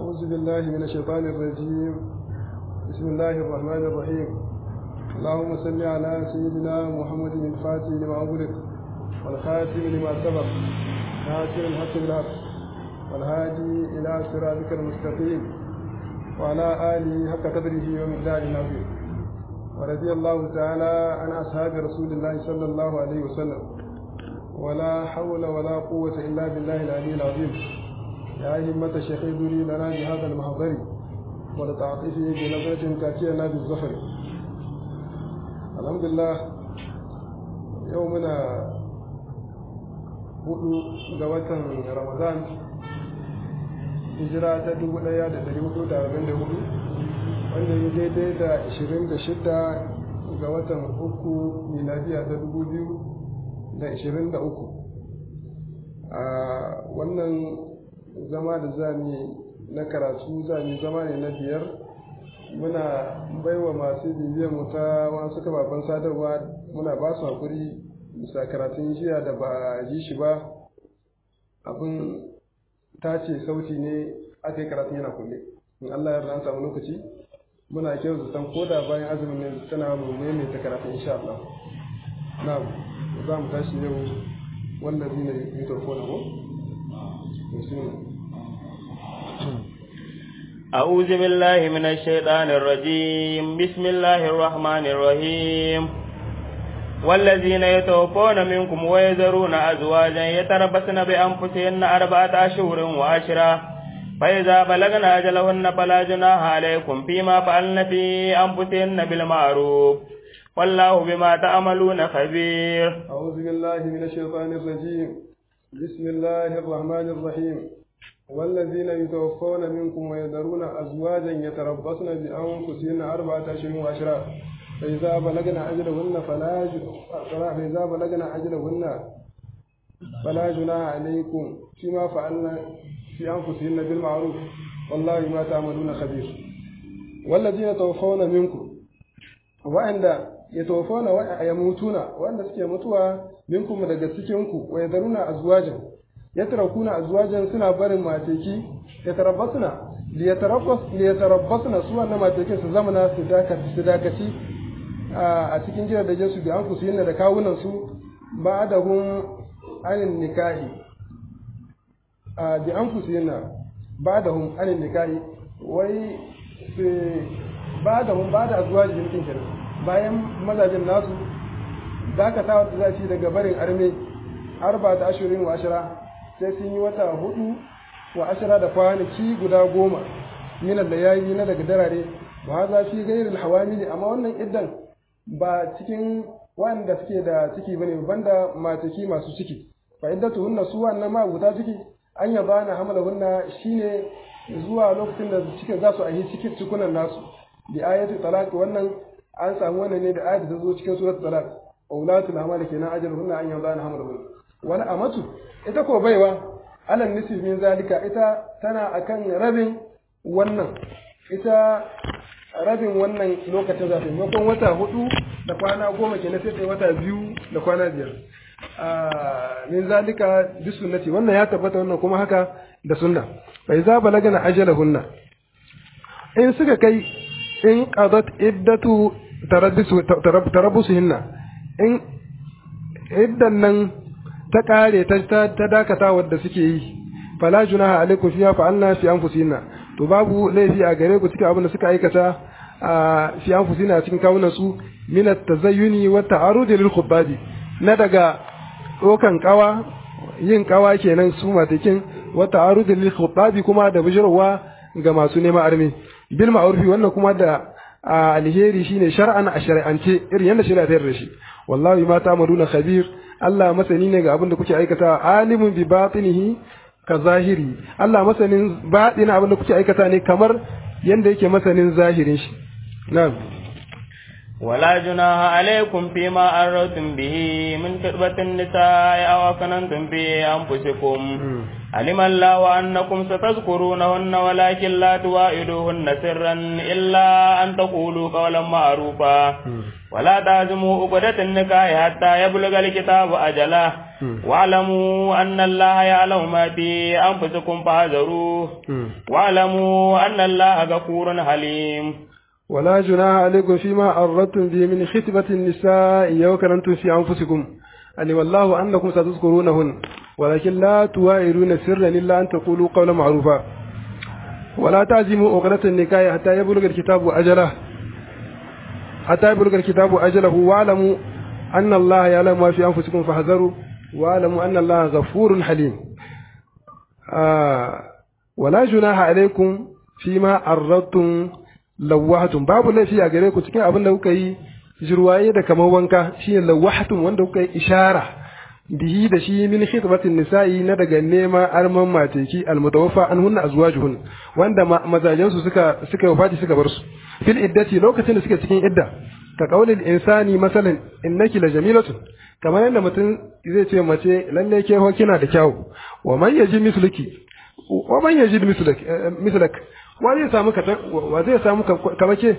أعوذ بالله من الشيطان الرجيم بسم الله الرحمن الرحيم اللهم صل على سيدنا محمد الفاتح لما أغلق والخاتم لما سبق ناصر الحق بالحق والهادي إلى صراطك المستقيم وعلى آله حق قدره ومقداره العظيم ورضي الله تعالى عن أصحاب رسول الله صلى الله عليه وسلم ولا حول ولا قوة إلا بالله العلي العظيم يا همة الشيخ ذري لنا بهذا المحضر ولتعطفه بنظرة تأتينا بالظفر الحمد لله يومنا hudu ga watan ramadan hijira ta dubu daya da dari hudu da arba'in da hudu wanda ya daidai da ashirin da shida ga watan uku miladiya ta dubu biyu da ashirin da uku a wannan zama da zami na karatu zami zama ne na biyar muna baiwa masu bibiyar mu ta wasu kababen sadarwa muna ba su hakuri bisa karatun jiya da ba ji shi ba abin tace sauti ne aka yi karatun yana kulle in Allah ya an samu lokaci muna kyau zaton koda bayan azumin ne tana mu ne ta karatun insha Allah na za mu tashi yau wanda zai ne yi tarko na ko أعوذ بالله من الشيطان الرجيم بسم الله الرحمن الرحيم والذين يتوفون منكم ويذرون أزواجا يتربصن بأنفسهن أربعة أشهر وعشرة فإذا بلغن أجلهن فلا جناح عليكم فيما فعلن في أنفسهن بالمعروف والله بما تعملون خبير أعوذ بالله من الشيطان الرجيم بسم الله الرحمن الرحيم والذين يتوفون منكم ويذرون أزواجا يتربصن بأنفسهن أربعة أشهر وعشرة فإذا بلغن أجلهن فلا فإذا بلغن أجلهن فلا جناح عليكم فيما فعلن في أنفسهن بالمعروف والله ما تعملون خبير والذين توفون منكم وعند يتوفون ويموتون وعند سكي متوا منكم daga cikinku wa yadaruna azwajan yatarakuna azwajan suna barin mateki yatarabbasuna liyatarabbas liyatarabbasuna su wannan matekin su zamana su dakaci su dakaci a cikin gidan da jinsu bi an kusu yin da kawunan su ba da hun anin nikahi a bi an kusu yin ba da hun anin nikahi wai su ba da hun ba da azuwa jikin kenan bayan mazajin nasu dakatawa da za su daga barin arme arba da ashirin wa ashira sai sun yi wata hudu wa ashira da kwanaki guda goma minan da yayi na daga darare ba za fi gairin hawamili amma wannan iddan ba cikin wanda suke da ciki bane banda mataki masu ciki fa iddatu hunna su wannan ma guda ciki an ya bana hamala hunna shine zuwa lokacin da cikin za su ahi cikin cikunan nasu bi ayatu talaq wannan an samu wannan ne da ayatu ta zo cikin suratul talaq aulatul hamala kenan ajal hunna an ya bana hamala hunna wani amatu ita ko baiwa alal nisfi min zalika ita tana akan rabin wannan ita rabin wannan lokacin zafi maimakon wata hudu da kwana goma ke sai sai wata biyu da kwana biyar min zalika bi sunnati wannan ya tabbata wannan kuma haka da sunna fa iza balagana ajalahunna in suka kai in qadat iddatu tarabbusu tarabbusuhinna in iddan nan ta kare ta ta dakata wadda suke yi fala junaha alaikum fiha fa anna fi anfusihinna to babu laifi a gare ku cikin abin da suka aikata a fi anfusina cikin kawunan su min at-tazayyuni wa ta'arud lil khubbadi na daga dokan kawa yin kawa kenan su matakin wa ta'arud lil khubbabi kuma da bijirwa ga masu neman armi bil ma'rufi wannan kuma da alheri shine shar'an a shari'ance irin yadda shari'a ta yarda shi wallahi ma ta'maluna khabir Allah masani ne ga abin da kuke aikata alimun bi batinihi ka zahiri Allah masanin baɗin abin da kuke aikata ne kamar yadda yake masanin zahirin shi na'am ولا جناح عليكم فيما أردتم به من خطبة النساء أو أكننتم في أنفسكم علم الله أنكم ستذكرونهن ولكن لا تواعدوهن سرا إلا أن تقولوا قولا معروفا ولا تعزموا عقدة النكاح حتى يبلغ الكتاب أجله واعلموا أن الله يعلم ما في أنفسكم فاحذروه واعلموا أن الله غفور حليم ولا جناح عليكم فيما أردتم به من خطبة النساء أو كنتم في أنفسكم علم الله أنكم ستذكرونهن ولكن لا توائرون سرا إلا أن تقولوا قولا معروفا ولا تعزموا عقدة النكاح حتى يبلغ الكتاب أجله حتى يبلغ الكتاب أجله واعلموا أن الله يعلم ما في أنفسكم فاحذروا واعلموا أن الله غفور حليم آه ولا جناح عليكم فيما أردتم lawahatun babu laifi a gare ku cikin abin da kuka yi jirwaye da kamar wanka shine lawahatun wanda kuka yi ishara bihi da shi min khitbatin nisa'i na daga nema arman mateki almutawaffa an hunna azwajuhun wanda mazajen su suka suka wafati suka bar su fil iddati lokacin da suke cikin idda ka qaulil insani masalan innaki la jamilatun kamar yadda mutum zai ce mace lalle ke ho kina da kyau wa man yaji misluki wa man yaji mislak mislak wa zai samu ka wa zai samu kamake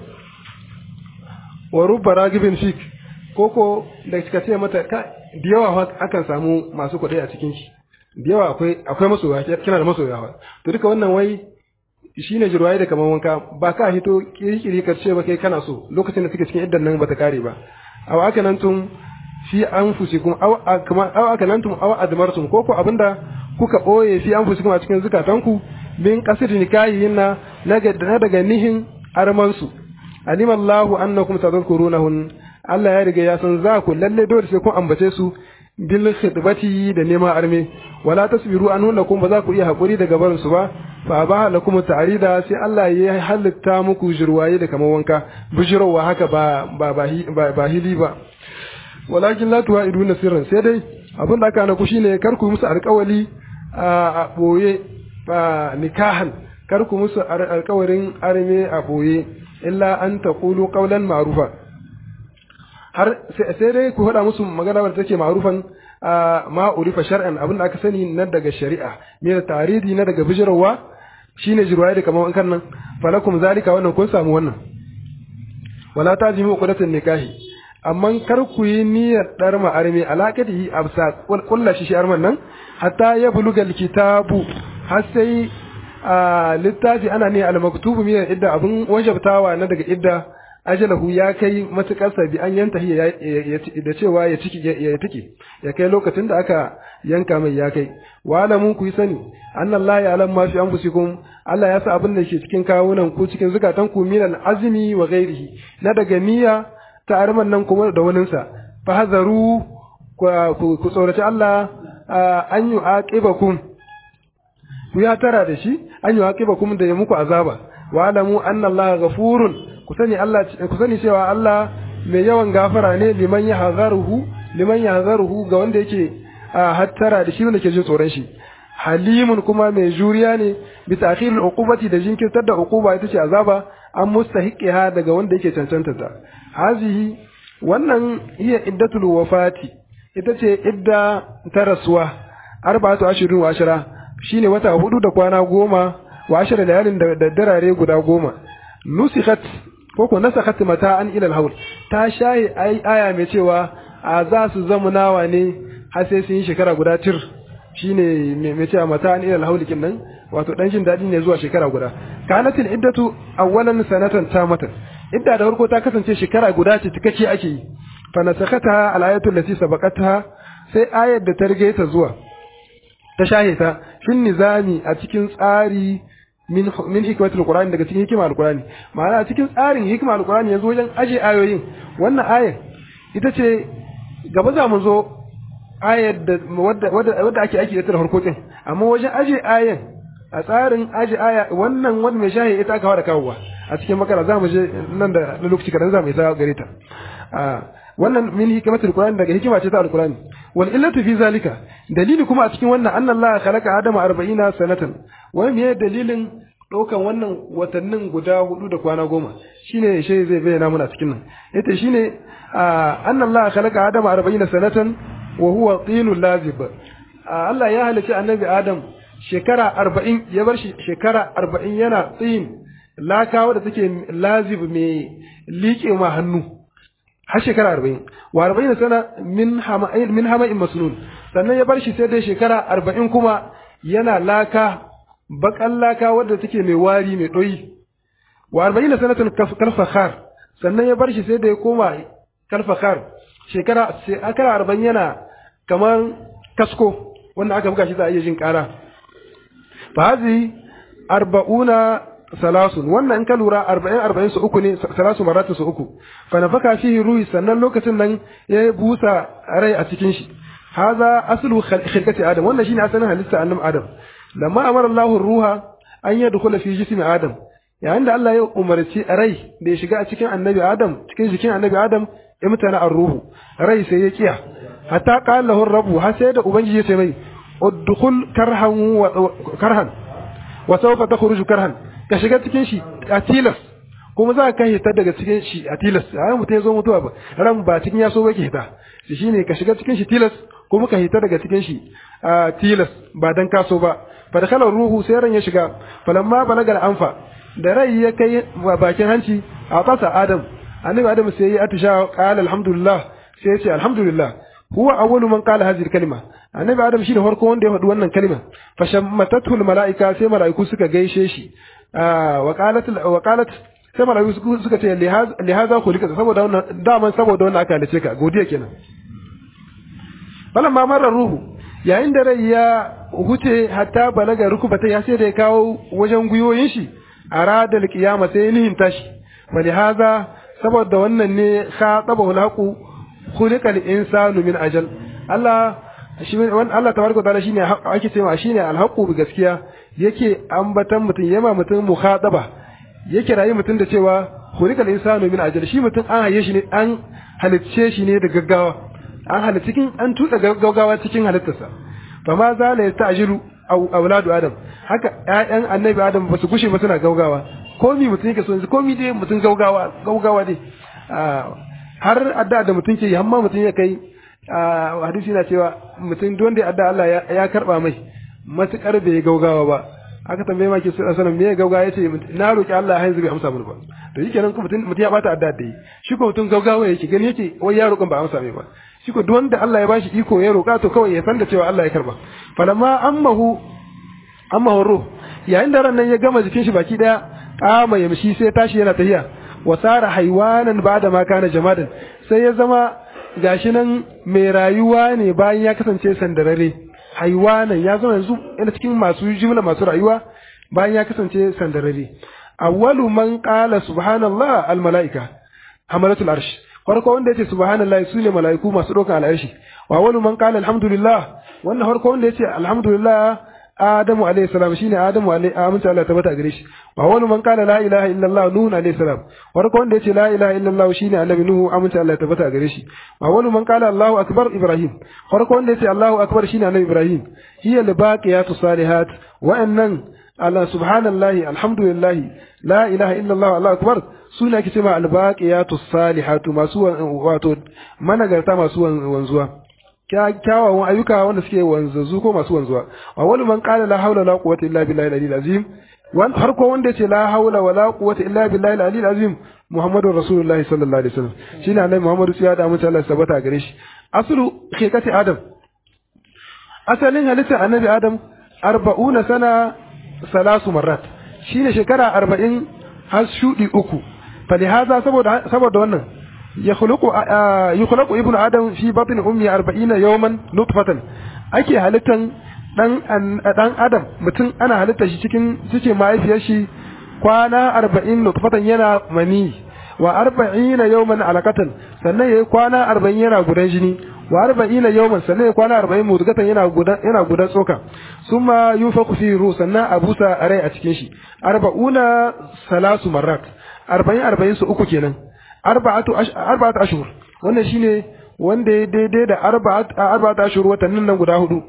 wa rubba ragibin fik koko da kika ce mata ka da yawa akan samu masu kuɗi a cikin shi da yawa akwai akwai masoya kina da masoya to duka wannan wai shine jirwaye da kaman wanka ba ka hito kirkiri ka ce ba kai kana so lokacin da suke cikin iddan nan bata kare ba aw aka nan tun fi anfusikum aw kama aw aka nan tun aw admartum koko abinda kuka boye fi anfusikum a cikin zukatanku min qasd nikahin na daga nihin armansu alimallahu annakum tadhkurunahun Allah ya riga ya san za ku lalle dole sai kun ambace su bil khidbati da nema arme wala tasbiru an lakum ba za ku iya hakuri daga barin su ba fa ba lakum ta'rida sai Allah ya halitta muku jirwaye da kamar wanka bijirawa haka ba ba ba hili ba walakin la tu'iduna sirran sai dai abin da aka na ku shine kar ku musu alƙawali a boye nikahan kar ku musu alƙawarin arme a boye illa an taqulu qawlan ma'rufa har sai dai ku faɗa musu magana wadda take ma'rufan ma urifa shar'an abin da aka sani na daga shari'a me da taridi na daga bijirwa shine jirwaye da kamar kan nan falakum zalika wannan kun samu wannan wala tajimu qudatan nikahi amma kar ku yi niyyar dar ma'armi alaqatihi absa kullu shi shi arman nan hatta ya bulugal kitabu har sai littafi ana ne al-maktubu min idda abun wajabtawa na daga idda ajalahu ya kai matukar bi an yanta da cewa ya ciki ya tiki ya kai lokacin da aka yanka mai ya kai wa alamun ku yi sani annallahi ya alam ma fi anfusikum Allah ya sa abin da ke cikin kawunan ku cikin zukatan ku min al-azmi wa ghairihi na daga niyya ta arman nan kuma da waninsa fa hazaru ku tsoraci Allah an yi aqibakum ku ya tara da shi an yi aqibakum da ya muku azaba wa alamu anna Allah ghafurun ku sani Allah ku sani cewa Allah mai yawan gafara ne liman ya hazaruhu liman ya hazaruhu ga wanda yake hattara da shi wanda ke jin tsoron shi halimun kuma mai juriya ne bi ta'khiril uqubati da jinkirtar da uquba ita ce azaba an mustahiqiha daga wanda yake cancanta ta hazihi wannan iya iddatul wafati ita ce idda ta rasuwa arba'atu ashirin wa ashara shine wata hudu da kwana goma wa ashara layalin da darare guda goma nusikhat ko ko nasakhat mata an ila al ta shayi ai aya mai cewa a za su zama nawa ne har sai sun yi shekara guda tir shine mai cewa mata an ila al kin nan wato dan jin dadi ne zuwa shekara guda kanatil iddatu awwalan sanatan tamatan idda da farko ta kasance shekara guda ce tikake ake yi fa nasakata al-ayatu allati sabaqatha sai ayar da ta rige ta zuwa ta shahe ta shin nizami a cikin tsari min min hikmatul qur'ani daga cikin hikima alqur'ani ma'ana a cikin tsarin hikima alqur'ani yanzu wajen aje ayoyin wannan ayar ita ce gaba za mu zo ayar da wadda wadda ake aiki da ta farko din amma wajen aje ayan a tsarin aje aya wannan wanda mai shahi ita aka fara kawowa a cikin makara za mu je nan da lokaci kadan za mu isa gare ta wannan min hikmatul qur'ani daga hikima ce ta alqur'ani wal illatu fi zalika dalili kuma a cikin wannan anna Allah khalaqa adama 40 sanatan wai me dalilin ɗaukan wannan watannin guda hudu da kwana goma shine shi zai bayyana mana cikin nan yace shine anna Allah khalaqa adama 40 sanatan wa huwa tinul lazib Allah ya halice annabi Adam shekara arba'in ya bar shi shekara arba'in yana tsayin laka wadda take lazib mai liƙe ma hannu har shekara arba'in wa arba'in sana min hama'in min hama'in masnun sannan ya bar shi sai dai shekara arba'in kuma yana laka bakan laka wadda take mai wari mai ɗoyi wa arba'in sanatan kalfakhar sannan ya bar shi sai da ya koma kalfakhar shekara shekara arba'in yana kamar kasko wanda aka buga shi za a iya jin ƙara fa hazi arba'una salasun wannan in ka lura arba'in arba'in su uku ne salasu maratin su uku fa nafaka fihi ruhi sannan lokacin nan ya busa rai a cikin shi haza aslu khilqati adam wannan shine asalin halitta annabi adam lamma amara Allahu ruha an yadkhula fi jismi adam yayin da Allah ya umarci rai da ya shiga a cikin annabi adam cikin jikin annabi adam ya mutana ar-ruhu rai sai ya kiya hatta qala lahu rabbu har sai da ubangiji ya ce mai udkhul karhan wa karhan wa sawfa takhruju karhan ka shiga cikin shi a tilas kuma za ka hita daga cikin shi a tilas a mutum ya zo mutuwa ba ran ba cikin ya so ba ke hita shi shine ka shiga cikin shi tilas kuma ka hita daga cikin shi a tilas ba dan kaso ba fa dakhala ruhu sai ran ya shiga falamma balagal anfa da rai ya kai bakin hanci a kasa adam annabi adam sai ya atisha qala alhamdulillah sai ya ce alhamdulillah huwa awwalu man qala hadhihi kalima annabi adam shi da farko wanda ya faɗi wannan kalima fa shammatatu malaika sai malaiku suka gaishe shi wa qalat wa qalat sai malaiku suka ce li hadha khuliqa saboda wannan daman saboda wannan aka halice ka godiya kenan falamma marra ruhu yayin da rai ya huce hatta balaga rukubata ya sai da ya kawo wajen guyoyin shi arada alqiyama sai nihin tashi wali hadha saboda wannan ne khatabahu alhaqu khuliqa al-insanu min ajal Allah shi wannan Allah tabaraka taala shine ake cewa shine alhaqu bi gaskiya yake ambatan mutum yama mutum mukhataba yake rayi mutum da cewa khuliqa al-insanu min ajal shi mutum an haye shi ne an halicce shi ne da gaggawa an halitta cikin an tuda gaggawa cikin halittarsa fa ma za la yasta'jilu auladu adam haka ƴaƴan annabi adam ba su gushe ba suna gaugawa komi mutum yake so komi dai mutum gaugawa gaugawa dai har adda da mutum ke yi amma mutum ya kai hadisi na cewa mutum don da adda Allah ya karba mai matukar bai gaugawa ba aka tambaye ma ke su sanan me gaugawa yace na roki Allah har yanzu bai amsa mun ba to yake nan mutum mutum ya bata adda da yi shi ko mutum gaugawa yake gani yake wai ya roƙon ba amsa mai ba shi ko duk wanda Allah ya bashi iko ya roƙa to kawai ya san da cewa Allah ya karba falamma ammahu ammahu ruh yayin da ran nan ya gama jikin shi baki daya kama yamshi sai tashi yana tahiya wa sara haywanan ba'da ma kana jamadan sai ya zama gashi nan mai rayuwa ne bayan ya kasance sandarare haywanan ya zama yanzu yana cikin masu jimla masu rayuwa bayan ya kasance sandarare awwalu man qala subhanallah al malaika hamalatul arsh farko wanda yace subhanallah sune malaiku masu dokan al arshi wa awwalu man qala alhamdulillah wannan farko wanda yace alhamdulillah Adamu alayhi salam shine Adamu alayhi aminta Allah tabbata gare shi wa wani man kana la ilaha illallah Nuhu alayhi salam warko wanda yace la ilaha illallah shine Annabi Nuhu aminta Allah tabbata gare shi wa wani man kana Allahu akbar Ibrahim warko wanda yace Allahu akbar shine Annabi Ibrahim hiya al-baqiyatu salihat wa annan Allah subhanallahi alhamdulillah la ilaha illallah Allahu akbar suna ake cewa al-baqiyatu salihatu masu wato managarta masu wanzuwa kyawawan ayyuka wanda suke wanzazu ko masu wanzuwa wa wani man qala la hawla la quwwata illa billahi al-aliyyil azim wan harko wanda yace la hawla wa la quwwata illa billahi al-aliyyil azim muhammadur rasulullah sallallahu alaihi wasallam shine annabi muhammadu sai da mutum Allah sabata gare shi aslu khikati adam asalin halitta annabi adam arba'una sana salasu marrat shine shekara arba'in har shudi uku falihaza saboda saboda wannan يخلق يخلق ابن ادم في بطن امي 40 يوما نطفه ake halittan dan dan adam mutum ana halitta shi cikin cikin mahaifiyar shi kwana 40 nutfatan yana mani wa 40 yawman alaqatan sannan yayi kwana 40 yana gudan jini wa 40 yawman sannan yayi kwana 40 mudgatan yana gudan yana gudan tsoka summa yufaku fi ruh sannan abusa rai a cikin shi 40 salasu marrat 40 40 su uku kenan arba'atu arba'atu ashhur wannan shine wanda ya daidai da arba'atu arba'atu ashhur watannin nan guda hudu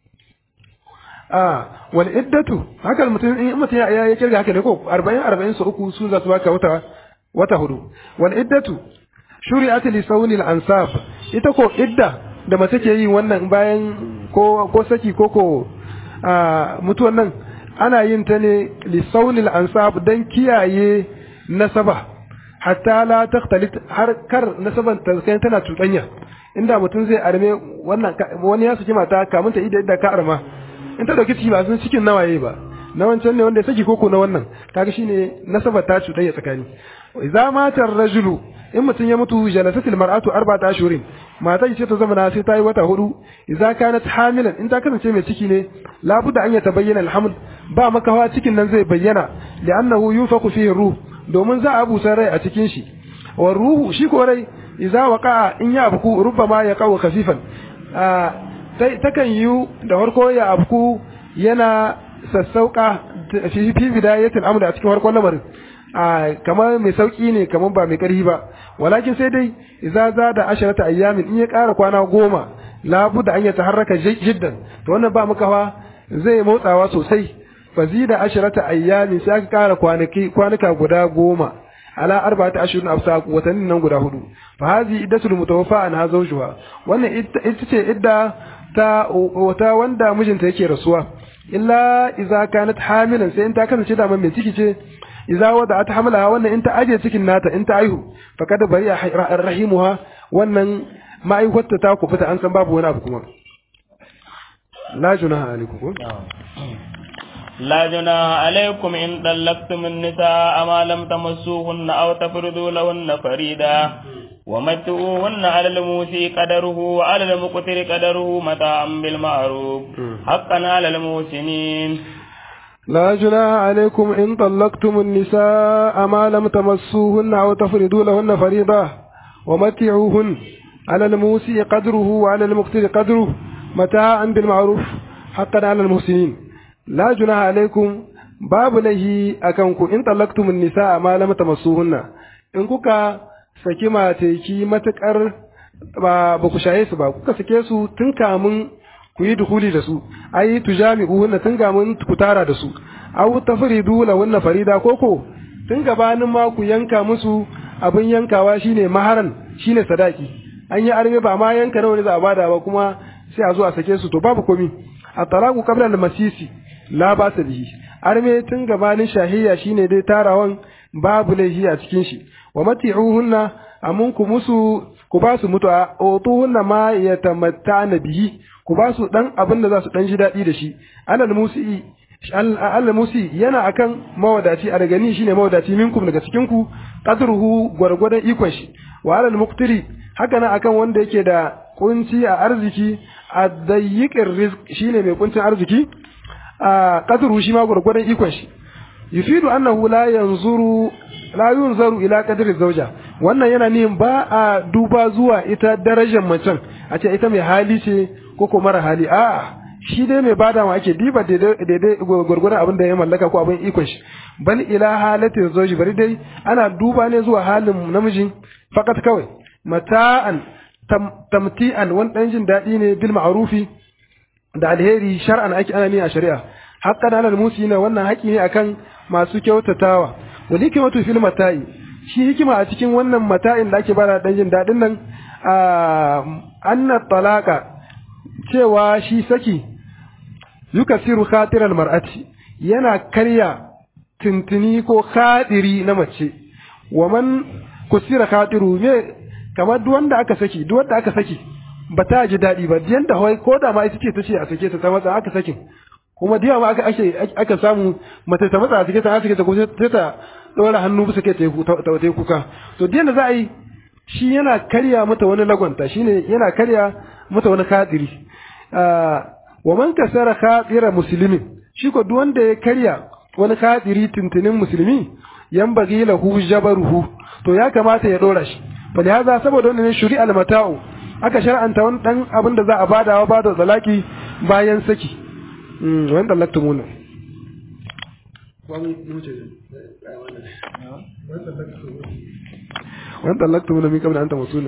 ah wal iddatu haka mutum in mutum ya ya kirga haka ne ko 40 40 su uku su za su baka wata wata hudu wal iddatu shuri'at li sawni al ansab ita ko idda da mace ke yi wannan bayan ko ko saki ko ko a mutuwan nan ana yin ta ne li saunil ansab dan kiyaye nasaba hatta la takhtalit har kar nasaban ta kai tana cuɗanya inda mutum zai arme wannan wani ya saki mata kamun ta ida idda ka arma in ta dauki ciki ba sun cikin nawaye ba na wancan ne wanda ya saki koko na wannan kaga shine nasaba ta cuɗanya tsakani idza mata rajulu in mutum ya mutu jalasatil mar'atu arba'ata ashhurin mata ce ta zama sai ta yi wata hudu idza kanat hamilan in ta kasance mai ciki ne labudda an ya tabayyana alhamd ba makawa cikin nan zai bayyana li'annahu yunfaku fihi ruh domin za a busa rai a cikin shi wa ruhu shi ko rai idza waqa'a in ya abku rubbama ya qaw khafifan takan yi da farko ya abku yana sassauka fi fi bidayatil amr a cikin farkon lamarin kamar mai sauki ne kamar ba mai karhi ba walakin sai dai idza zada asharata ayyamin in ya ƙara kwana goma labuda an ya taharraka jiddan to wannan ba makawa zai motsawa sosai fazida asharata ayyamin sai aka ƙara kwanaki kwanuka guda goma ala arba'ati ashhurin afsa watannin nan guda hudu fa hazi iddatul mutawaffa an hazawjuha wannan ita ce idda ta wata wanda mijinta yake rasuwa illa idza kanat hamilan sai in ta kasance da mai ciki ce idza wada'at hamlaha wannan in ta aje cikin nata in ta aihu faqad bari'a rahimuha wannan ma'aikata ta ku fita an san babu wani abu kuma la junaha alaikum لا جناح عليكم إن طلقتم النساء ما لم تمسوهن أو تفرضوا لهن فريدا ومتعوهن على الموسي قدره وعلى المقتر قدره متاعا بالمعروف حقا على المحسنين لا جناح عليكم إن طلقتم النساء ما لم تمسوهن أو تفرضوا لهن فريضة ومتعوهن على الموسي قدره وعلى المقتر قدره متاعا بالمعروف حقا على المحسنين لا جناح عليكم babu laihi a kanku in talaktumun nisa ma lam tamassuhunna in kuka saki mateki matukar ba ba ku shaye su ba kuka sake su tun kamun ku yi dukuli da su ai tujami'uhunna tun kamun ku tara da su aw tafridu lahunna farida koko tun gabanin ma ku yanka musu abin yankawa shine maharan shine sadaki an yi arme ba ma yanka nawa ne za a bada ba kuma sai a zo a sake su to babu komi at-talaqu qabla al-masisi la ba bihi arme tun gabanin shahiyya shine dai tarawan babu laifi a cikin shi wa mati'uhunna amun ku musu ku ba su mutu a otuhunna ma yatamatta'na bihi ku ba su dan abin da za su dan ji daɗi da shi alal musi alal musi yana akan mawadaci a daga ni shine mawadaci minkum daga cikin ku qadruhu gwargwadon ikon shi wa alal muqtiri haka nan akan wanda yake da kunci a arziki a dayyiqir rizq shine mai kuncin arziki a qadru shi ma gurgurdan ikon shi yufidu annahu la yanzuru la yunzaru ila qadri zawja wannan yana nihin ba a duba zuwa ita darajar macen a ce ita mai hali ce ko ko mara hali a shi dai mai bada ma ake diba daidai gurgurdan abin da ya mallaka ko abin ikon shi bal ila halatin zawji bari dai ana duba ne zuwa halin namiji fakat kawai mata'an tamti'an wani dan jin daɗi ne bil ma'rufi da alheri shar'an ake ana ne a shari'a haqqan alal musina wannan haƙi ne akan masu kyautatawa wali kimatu fil mata'i shi hikima a cikin wannan mata'in da ake bada dan jin dadin nan anna talaqa cewa shi saki yukasiru khatiral mar'ati yana karya tintini ko khadiri na mace wa man kusira khatiru me kamar duk wanda aka saki duk wanda aka saki ba ta ji daɗi ba yanda hawai ko da ma ita ce ta ce a sake ta ta matsa aka sakin kuma diya ma aka ake aka samu mace ta matsa a sake ta a sake ta ko sai ta ɗora hannu bisa kai ta yi kuka to diyan da za a yi shi yana karya mata wani lagonta shine yana karya mata wani kadiri wa man kasara khadira muslimin shi ko duk wanda ya karya wani kadiri tuntunin musulmi yan bagi lahu jabaruhu to ya kamata ya dora shi fa haza saboda wannan shuri al-mata'u aka shar'anta wani dan abin da za a bada wa bada zalaki bayan saki wani dallaktumuna wani dallaktumuna min kabla an tamasuna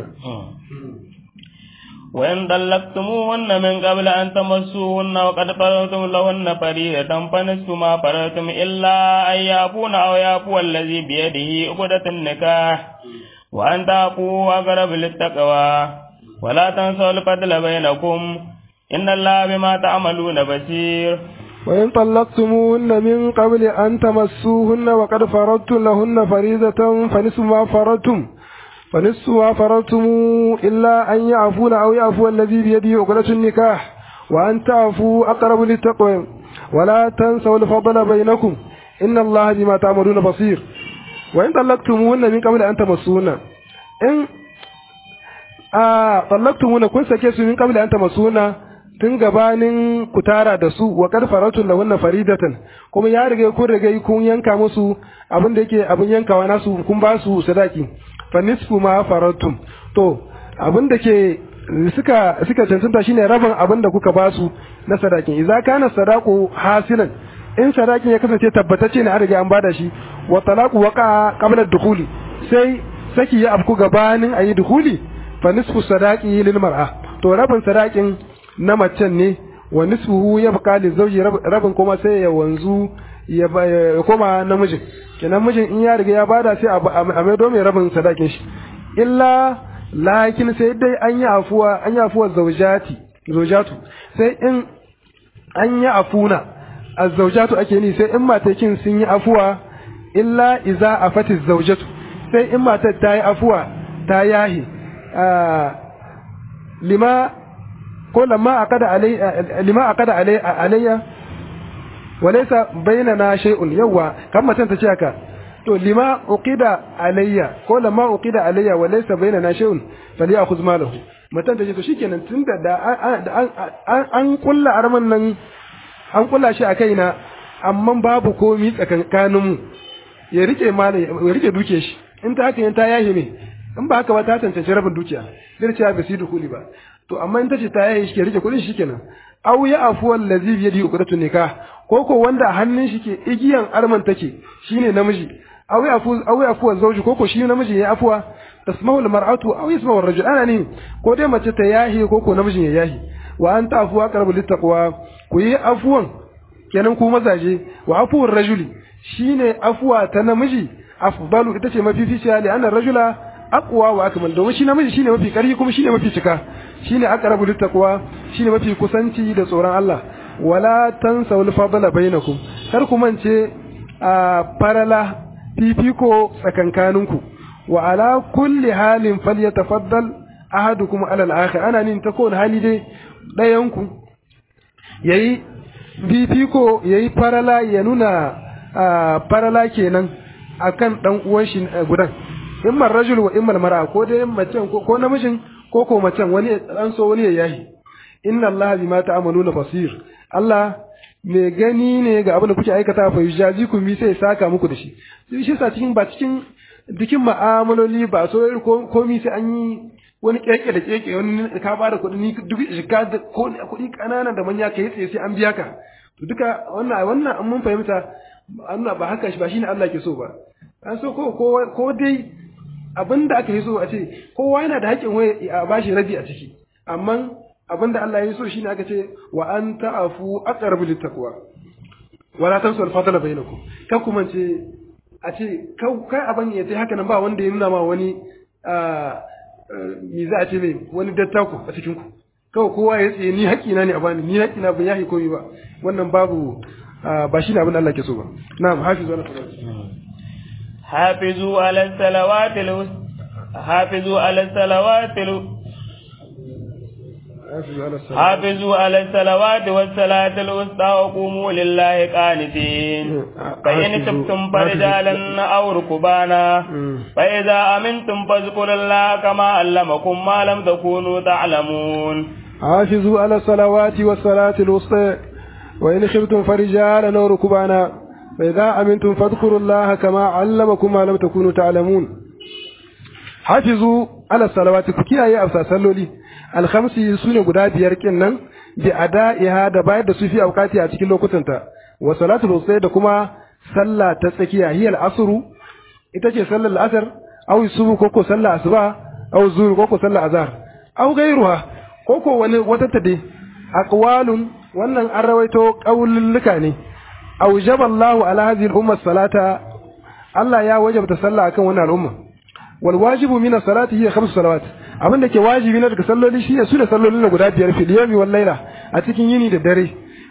وإن طلقتموهن من قبل أن تمسوهن وقد فرضتم لهن فريضة فنصف ما فرضتم إلا أن يعفون أو يعفو الذي بيده عقدة النكاح وأن تعفوا أقرب للتقوى ولا تنسوا الفضل بينكم إن الله بما تعملون بصير وإن طلقتموهن من قبل أن تمسوهن وقد فرضتم لهن فريضة فنصف ما فرضتم فنصف ما فرضتم إلا أن يعفون أو يعفو الذي بيده عقدة النكاح وأن تعفوا أقرب للتقوى ولا تنسوا الفضل بينكم إن الله بما تعملون بصير وإن طلقتموهن من قبل أن تمسوهن إن آه طلقتموهن كن سكيسوا من قبل أن تمسوهن tun gabanin ku tara da su wa kad faratun lahunna faridatan kuma ya riga kun riga kun yanka musu abin da yake abin yankawa nasu kun ba su sadaki fa nisfu ma faratum to abin da ke suka suka cancanta shine rabin abin da kuka ba su na sadakin idza kana sadaqu hasilan in sadakin ya kasance tabbatacce ne an riga an bada shi wa talaqu waqa qabla dukhuli sai saki ya afku gabanin ayi dukhuli fa nisfu sadaqi lil mar'a to rabin sadakin na macen ne wa nisfuhu ya baka li zauji rabin kuma sai ya wanzu ya koma namijin kenan mijin in ya riga ya bada sai a maido mai rabin sadakin shi illa lakin sai dai an yi afuwa an yi afuwa zaujati zaujatu sai in an yi afuna azzaujatu ake ni sai in matakin sun yi afuwa illa iza afati zaujatu sai in matar ta yi afuwa ta yahi lima ko lamma aqada alai lima aqada alai alayya walaysa bainana shay'un yawa kan matan ta ce haka to lima uqida alayya ko lamma uqida alayya walaysa bainana shay'un falyakhudh malahu matan ta ce to shikenan tunda da an kulla arman nan an kulla shi a kaina amma babu komi tsakankanin mu ya rike mala ya rike duke shi in ta haka ta yahi me in ba haka ba ta tantance rabin dukiya zai ce ba su dukuli ba to amma in tace ta yayi shi ke rike kudin shikenan aw ya afu allazi bi yadi uqdatu nikah ko ko wanda hannun shi ke igiyan arman take shine namiji aw ya afu aw ya afu zawji ko ko shi namiji ya afuwa tasmahu almar'atu aw yasmahu ar-rajul ana ne ko dai mace ta yahi ko ko namijin ya yahi wa an ta'fu aqrabu littaqwa ku yi afuwan kenan ku mazaje wa afuwar rajuli shine afuwa ta namiji afdalu ita ce mafificiya li anna rajula aqwa wa akmal domin shi namiji shine mafi karfi kuma shine mafi cika shine aqrabu littaqwa shine mafi kusanci da tsoron Allah wala tansaw al-fadla bainakum kar ku mance a farala fifiko tsakankaninku wa ala kulli halin falyatafaddal ahadukum ala al-akhir ana nin ta kowane hali dai dayanku yayi fifiko yayi farala ya nuna farala kenan akan dan uwan shi gudan imma rajul wa imma mar'a ko dai macen ko namijin ko ko macen wani an so wani ya yahi inna allaha bima ta'maluna basir Allah mai gani ne ga abin da kuke aikata fa yujazikum bi sai saka muku da shi sai shi sa cikin ba cikin cikin ma'amaloli ba so komi sai an yi wani keke da keke wani ka ba da kuɗi ni duk jika da kuɗi ƙanana da manya ka yi tsaye sai an biya ka to duka wannan wannan an mun fahimta Allah ba haka shi ba shine Allah ke so ba an so ko ko dai abin da aka yi so a ce kowa yana da haƙƙin wai a bashi rabi a ciki amma abin da Allah ya so shine aka ce wa an ta'afu aqrabu littaqwa wala tansu al-fadla bainakum kan kuma ce a ce kai abin ya sai haka nan ba wanda ya nuna ma wani me za a ce mai wani dattako a cikin ku kawai kowa ya tsaye ni haƙƙina ne a bani ni haƙƙina ban yahi komai ba wannan babu ba shine abin da Allah ke so ba na'am hafizu ala حافظوا على الصلوات الوس... حافظوا على الصلوات الو... حافظوا على الصلوات والصلاة الوسطى وقوموا لله قانتين فإن تبتم فرجالا أو ركبانا فإذا أمنتم فاذكروا الله كما علمكم ما لم تكونوا تعلمون حافظوا على الصلوات والصلاة الوسطى وإن خفتم فرجالا أو ركبانا فإذا أمنتم فاذكروا الله كما علمكم ما لم تكونوا تعلمون حافظوا على الصلوات كياye a salloli alkhamsi sune guda biyar kinnan bi ada'iha da bayar da su fi aukati a cikin lokutanta wa salatul wusta da kuma sallah ta tsakiya hiya al-asru ita ce sallar al-asr aw subu ko ko sallar asuba aw zuhur ko ko sallar azhar aw gairuha ko ko wani wata tade aqwalun wannan an rawaito qaululluka ne أوجب الله على هذه الأمة الصلاة الله يا وجب تصلى أكون وانا الأمة والواجب من الصلاة هي خمس صلوات abin da ke wajibi na daga salloli shi ne su da sallolin da guda biyar fil yawmi wal laila a cikin yini da dare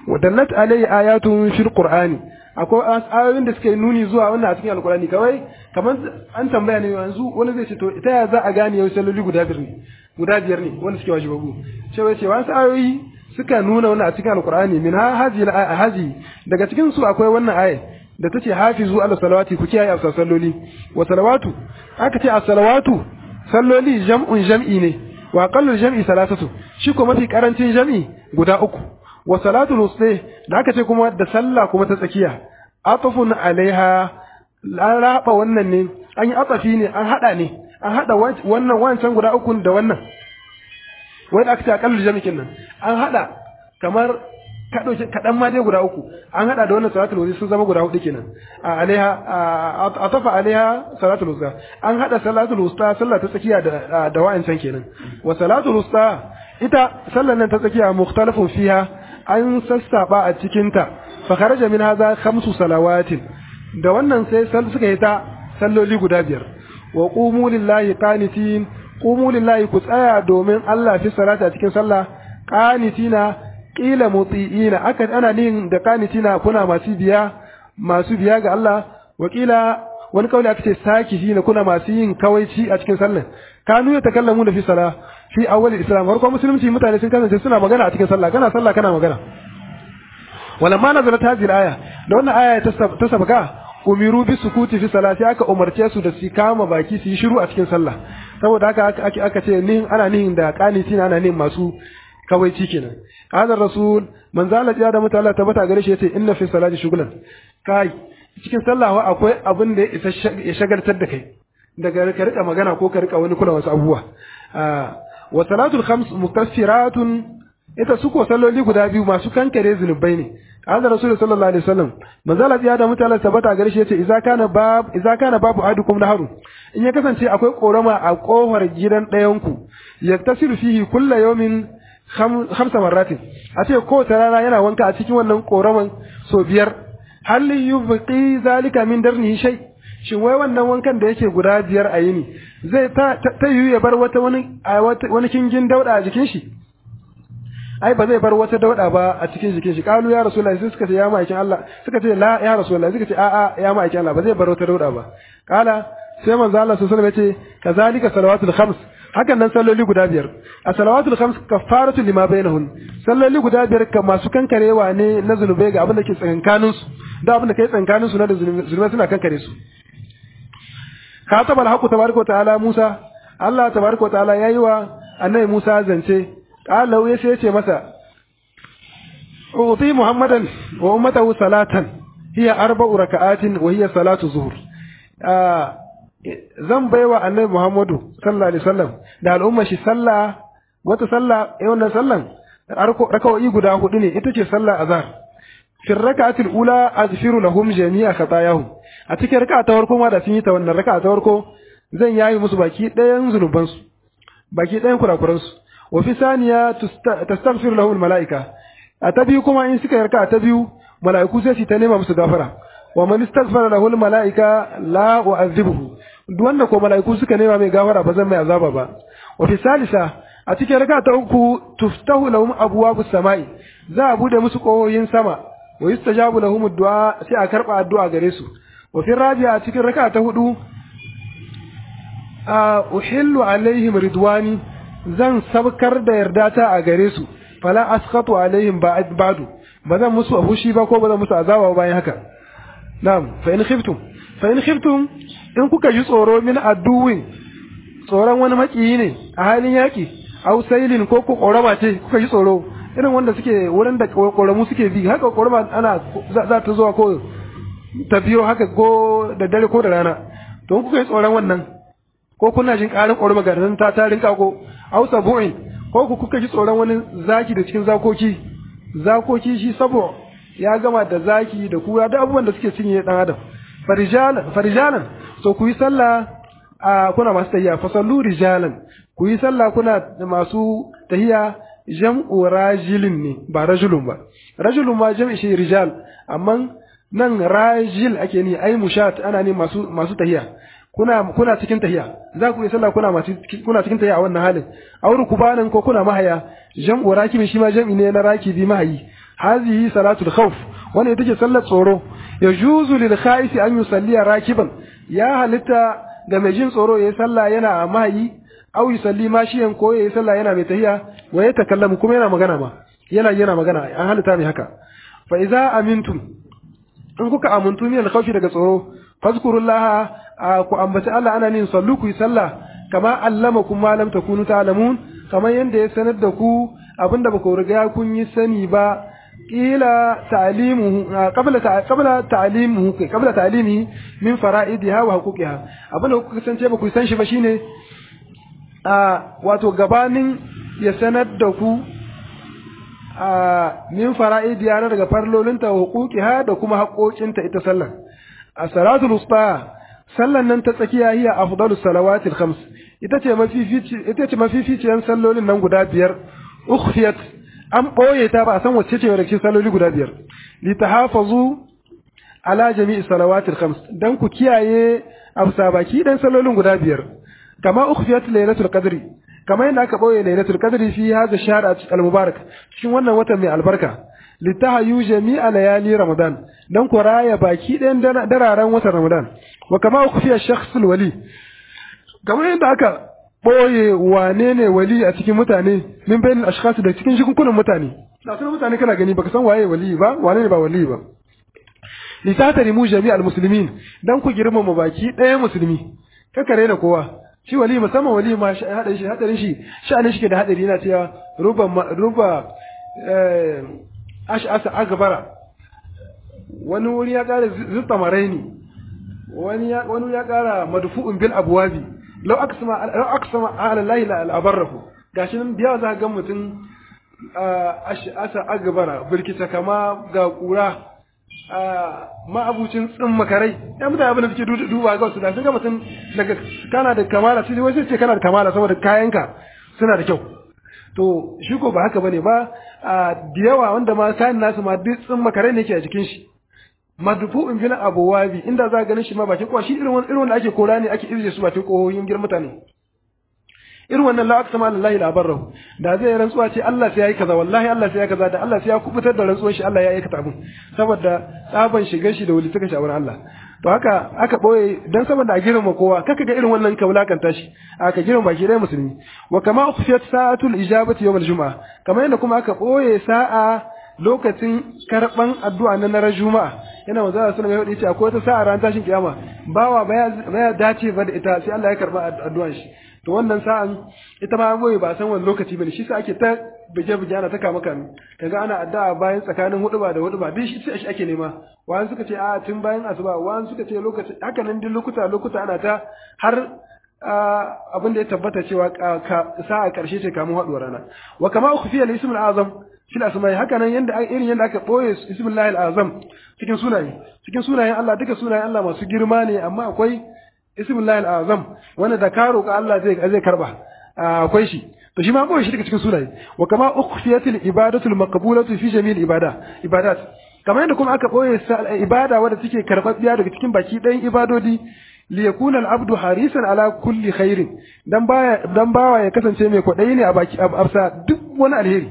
wadallat alayhi ayatun fil qur'ani akwai ayoyin da suka yi nuni zuwa wannan a cikin alqur'ani kawai kamar an tambaya ne yanzu wani zai ce to ita ya za a gane yau salloli guda biyar ne guda biyar ne wanda suke wajibabu cewa ce wasu ayoyi suka nuna wannan a cikin alqur'ani min ha hazi hazi daga cikin su akwai wannan aya da tace hafizu ala salawati ku kiyaye a salloli wa salawatu aka ce a salawatu salloli jam'un jam'i ne wa aqallu jam'i salasatu shi ko mafi karancin jam'i guda uku wa salatul wusta da aka ce kuma da sallah kuma ta tsakiya atafun alaiha an raba wannan ne an yi atafi ne an hada ne an hada wannan wancan guda uku da wannan wanda aka ce aqallu jam'i kenan an hada kamar kaɗan ma dai guda uku an haɗa da wannan salatul wusta sun zama guda hudu kenan a alaiha a tafa alaiha salatul wusta an haɗa salatul wusta sallah ta tsakiya da da wa'ancan kenan wa salatul wusta ita sallar nan ta tsakiya mukhtalafun fiha an sassaba a cikin ta fa kharaja min hadha khamsu salawatin da wannan sai suka yi ta salloli guda biyar wa qumu lillahi qanitin qumu lillahi ku tsaya domin Allah fi salata cikin sallah qanitina qila muti'ina aka ana nin da qanitina kuna masu biya masu biya ga Allah wa qila wani kauli aka ce sakihina kuna masu yin kawaici a cikin sallah kanu ya takallamu da fi sala fi awwal islam farko musulunci mutane sun kasance suna magana a cikin sallah kana sallah kana magana walamma nazalat hadhihi aya da wannan aya ta sabaka umiru bi sukuti fi salati aka umarce su da su kama baki su yi shiru a cikin sallah saboda haka aka ce nin ana nihin da qanitina ana nihin masu kawaici kenan hadar rasul man zala ya da mutala tabbata gare shi yace inna fi salati shughlan kai cikin sallah akwai abin da ya shagaltar da kai daga ka rika magana ko ka rika wani kula wasu abubuwa wa salatul khams mukaffiratun ita su ko salloli guda biyu masu kankare zunubai ne hadar rasul sallallahu alaihi wasallam man zala ya da mutala tabbata gare shi yace idza kana bab idza kana babu adukum naharu in ya kasance akwai korama a kofar gidan ɗayanku yaktasiru fihi kullu yawmin hamsa marratin a ce kowace rana yana wanka a cikin wannan koraman so biyar hal yubqi zalika min darnihi shay shin wai wannan wankan da yake guda biyar a yini zai ta ta yi ya bar wata wani wani kingin dauda a jikin shi ai ba zai bar wata dauda ba a cikin jikin shi kalu ya rasulullahi sai suka ce ya ma'aikin Allah suka ce la ya rasulullahi suka ce a'a ya ma'aikin Allah ba zai bar wata dauda ba kala sai manzo Allah sallallahu alaihi wasallam ya ce kazalika salawatul khams hakan nan salloli guda biyar a salawatul khams kafaratu lima bainahun salloli guda biyar ka masu kankarewa ne na zunubai ga abin da ke tsakankanin su da abin da kai tsakankanin su na da zunubai suna kankare su kataba alhaqu tabaraka ta'ala Musa Allah tabaraka ta'ala yayi wa annabi Musa zance qala ya sai ce masa uti muhammadan wa ummatahu salatan hiya arba'u raka'atin wa hiya salatu zuhur zan baiwa annabi Muhammadu sallallahu alaihi wasallam da al'umma shi sallah wata sallah eh wannan sallan rakawoyi guda hudu ne ita ce sallah azhar fi rak'atil ula aghfiru lahum jami'a khatayahum a cikin raka'a ta farko ma da sun yi ta wannan raka'a ta farko zan yayi musu baki ɗayan zunuban su baki ɗayan kurakuran su wa fi saniya tastaghfiru lahum malaika a ta biyu kuma in suka yi raka'a ta biyu mala'iku sai su ta nema musu gafara wa man istaghfara lahu al malaika la u'adhibuhu duk wanda ko mala'iku suka nema mai gafara ba zan mai azaba ba wa fi salisa a cikin raka ta uku tuftahu lahum abwabus samai za a bude musu kohoyin sama wa yustajabu lahum addu'a sai a karba addu'a gare su wa fi rabi'a a cikin raka ta hudu a uhillu alaihim ridwani zan sabkar da yardata a gare su fala asqatu alaihim ba'du ba zan musu fushi ba ko ba zan musu azaba bayan haka na'am fa in khiftum fa in khiftum in kuka ji tsoro min adduwin tsoron wani makiyi ne a halin yaki aw sailin ko ku korama ce kuka ji tsoro irin wanda suke wurin da koramu suke bi haka korama ana za ta zuwa ko ta biyo haka ko da dare ko da rana to kuka yi tsoron wannan ko kuna jin karin korama ga nan ta tarin kako aw sabu'in ko ku kuka ji tsoron wani zaki da cikin zakoki zakoki shi sabo ya gama da zaki da kura da abubuwan da suke cinye dan adam farijalan farijalan so ku yi sallah a kuna masu tahiya fa sallu rijalan ku yi sallah kuna masu tahiya jam'u rajilin ne ba rajulun ba rajulun ma jam'i shi rijal amma nan rajil ake ni ai mushat ana ne masu masu tahiya kuna kuna cikin tahiya za ku yi sallah kuna masu kuna cikin tahiya a wannan halin auru kubanan ko kuna mahaya jam'u rakibi shi ma jam'i ne na rakibi mahayi hazihi salatul khawf wannan ita ce sallar tsoro yajuzu lil khaisi an yusalliya rakiban ya halitta ga mai jin tsoro yayi sallah yana a mahayi aw yusalli mashiyan ko yayi sallah yana mai tahiya wa ya takallamu kuma yana magana ma yana yana magana an halitta mai haka fa idza amintum in kuka amuntu min al-khawfi daga tsoro fazkurullaha ku ambaci Allah ana nin sallu ku yi sallah kama allamakum ma lam takunu ta'lamun kamar yanda ya sanar da ku abinda ba ku riga kun yi sani ba kila ta'limuhu qabla qabla ta'limuhu qabla ta'limihi min fara'idiha wa huquqiha abinda kuka kasance ba ku san shi ba shine a wato gabanin ya sanar da ku a min fara'idiha na daga farlolinta wa huquqiha da kuma haƙoƙinta ita sallar a salatul usta sallan nan ta tsakiya hiya afdalus salawatil khams ita ce mafifici ita ce mafificiyan sallolin nan guda biyar ukhfiyat an boye ta ba a san wacce ce daga cikin salloli guda biyar li tahafazu ala jami'i salawatil khams dan ku kiyaye afsa baki dan sallolin guda biyar kama ukhfiyat laylatul qadri kama yadda aka boye laylatul qadri fi hadha shahr al-mubarak cikin wannan watan mai albarka litahayu jami'a layali ramadan dan ku raya baki ɗayan dararen watan ramadan wa kama ukhfiya shakhsul wali kamar yadda aka boye wane ne wali a cikin mutane min bayin ashkhas da cikin shikunkunan mutane da sunan mutane kana gani baka san waye wali ba wane ne ba wali ba litatarimu jami'al muslimin dan ku girmama baki ɗaya musulmi kaka rena kowa shi wali musamman wali ma hadarin shi hadarin shi sha'anin shi ke da hadari yana cewa ruba ruba eh ash'asa agbara wani wuri ya kara zutta maraini wani ya wani ya kara madfu'un bil abwabi law aqsama law aqsama ala allahi la abarrahu gashi nan biya za ga mutum ash'asa agbara birkita kama ga kura ma'abucin tsin makarai ya mutane abin da suke duba ga su da sun ga mutum daga kana da kamala sai wai sai ce kana da kamala saboda kayanka suna da kyau to shi ko ba haka bane ba da yawa wanda ma kayan nasu ma duk tsin makarai ne ke a jikin shi madfu'un bil abwabi inda za ka ganin shi ma bakin kowa shi irin wannan irin wanda ake kora ne ake irje su bakin kohoyin girman mutane irin wannan la aqsama lillahi la barrahu da zai rantsuwa ce Allah sai yayi kaza wallahi Allah sai yayi kaza da Allah sai ya kubutar da rantsuwar shi Allah ya aikata abin saboda tsaban shigar shi da wuli suka shawar Allah to haka aka boye dan saboda a girma kowa kaka ga irin wannan ka wulakanta shi aka girma baki dai musulmi wa kama ukhfiyat sa'atul ijabati yawm al-jum'a kamar yadda kuma aka boye sa'a lokacin karban addu'a na na juma'a yana manzo Allah sallallahu alaihi wasallam ya ce akwai wata sa'a ran tashin kiyama bawa baya baya dace ba da ita sai Allah ya karba addu'ar shi to wannan sa'an ita ma goyi ba san wani lokaci bane shi sa ake ta buge buge ana ta kama kame kaga ana addu'a bayan tsakanin huduba da huduba duk shi shi ake nema wani suka ce a tun bayan asuba wani suka ce lokaci haka nan duk lokuta lokuta ana ta har abin da ya tabbata cewa sa'a karshe ce kamun haduwar rana wa kama ukhfiya al-ism al-azam fil asma'i haka nan yanda irin yanda aka boye ismullahi al-azam cikin sunaye cikin sunayen Allah duka sunayen Allah masu girma ne amma akwai ismullahi al-azam wanda da ka roƙa Allah zai zai karba akwai shi to shi ma boye shi daga cikin sunaye wa kama ukhfiyatil ibadatu al-maqbulatu fi jami'il ibada ibadat kamar yadda kuma aka boye ibada wadda take karbabbiya daga cikin baki ɗayan ibadodi li yakuna al-abdu harisan ala kulli khairin dan baya dan bawa ya kasance mai kwadayi ne a baki absa duk wani alheri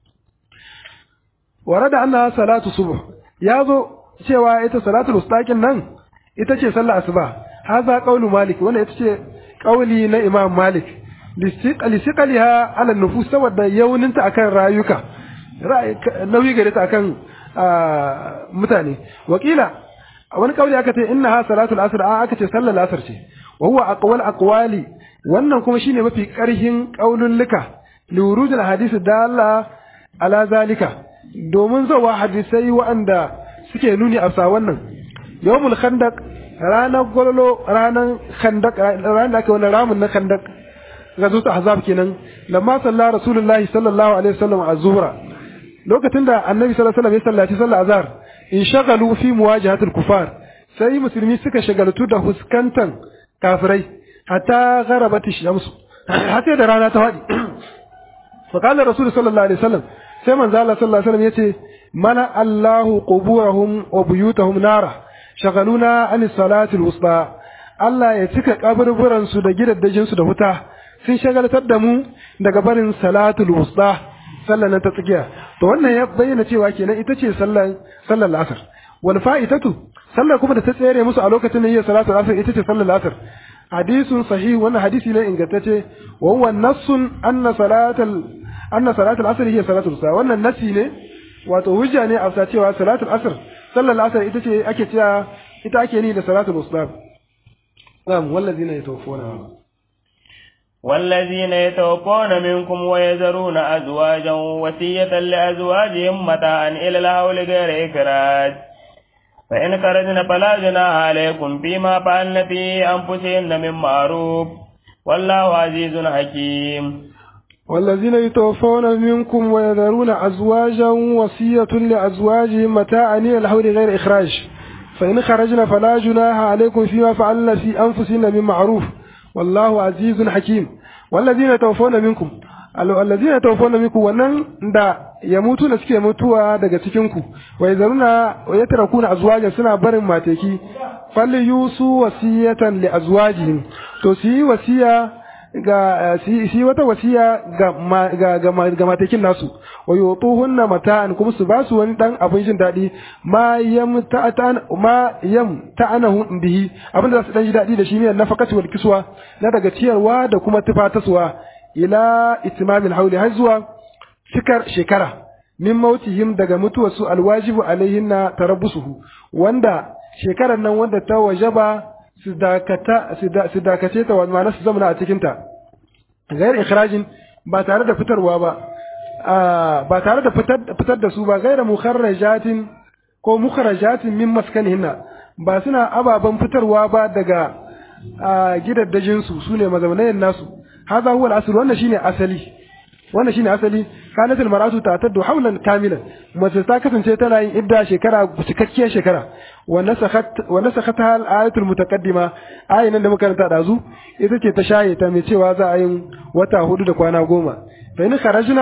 warada anna salatu subh yazo cewa ita salatul ustaqin nan ita ce sallar asuba haza qawlu malik wannan ita ce qawli na imam malik lisiqaliha ala nufus saboda yauninta akan rayuka nauyi gare ta akan mutane wakila wani kauli aka ce innaha salatul asr a aka ce sallar asr ce wa huwa aqwal aqwali wannan kuma shine mafi karhin qaululluka li wurudil hadith dalla ala zalika domin zawa hadisai waɗanda suke nuni a sa wannan yawmul khandaq ranar gwalolo ranar khandak ranar da aka wani ramin na khandak gazo ta azab kenan lamma salla rasulullahi sallallahu alaihi wasallam az-zuhra lokacin da annabi sallallahu alaihi wasallam ya sallaci sallar azhar in shagalu fi muwajahatil kufar sai musulmi suka shagaltu da huskantan kafirai hatta gharabat ash-shams hatta da rana ta fadi fa qala rasul sallallahu alaihi wasallam sai manzo Allah sallallahu alaihi wasallam yace mana Allahu quburahum wa buyutahum nara shagaluna an salati al-wusta Allah ya cika kaburburan su da gidaddajin su da wuta sun shagaltar da mu daga barin salatul wusta sallar nan ta tsakiya to wannan ya bayyana cewa kenan ita ce sallar sallar asr wal fa'itatu sallar kuma da ta tsere musu a lokacin da yi salatu asr ita ce sallar asr hadisun sahih wannan hadisi ne ingantacce wa huwa nassun anna salatal anna salatul asr hiya salatul sa wannan nasi ne wato hujja ne a cewa salatul asr sallar asr ita ce ake cewa ita ake ni da salatul uslam na'am wallazina yatawaffawna والذين يتوفون منكم ويذرون أزواجا وصية لأزواجهم متاعا إلى الهول غير إخراج فإن خرجن فلا جناح عليكم فيما فعلن في أنفسهن من معروف والله عزيز حكيم والذين يتوفون منكم ويذرون أزواجا وصية لأزواجهم متاعا إلى الحول غير إخراج فإن خرجنا فلا جناح عليكم فيما فعلنا في أنفسنا من معروف والله عزيز حكيم والذين يتوفون منكم الذين يتوفون منكم wannan da ya mutu da suke mutuwa daga cikin ku wa yazaruna wa yatrakuna azwajan suna barin mateki falli yusu wasiyatan li azwajihim to su yi wasiya ga shi wata wasiya ga ga ga matekin nasu wa yutuhunna mata'an kuma su basu wani dan abin jin dadi ma yam ta'an ma yam ta'anahu bihi abin da su dan ji dadi da shi ne nafakati wal kiswa na daga ciyarwa da kuma tufataswa ila itimamil hauli har zuwa cikar shekara min mautihim daga mutuwar su alwajibu alaihinna tarabbusuhu wanda shekarar nan wanda ta wajaba su dakata su dakace ta wani su zama a cikin ta gair ikhrajin ba tare da fitarwa ba ba tare da fitar da su ba gaira mukharrajatin ko mukharajatin min maskanihinna ba suna ababen fitarwa ba daga gidaddajin su sune mazaunayen nasu hadha huwa al-asl wannan shine asali wannan shine asali kanat al-mar'atu ta'taddu hawlan kamilan mace ta kasance tana yin idda shekara cikakkiyar shekara wa nasakhat wa nasakhatha al-ayatu al-mutaqaddima ayin nan da muka karanta dazu ita ce ta shaye ta mai cewa za a yin wata hudu da kwana goma fa in kharajna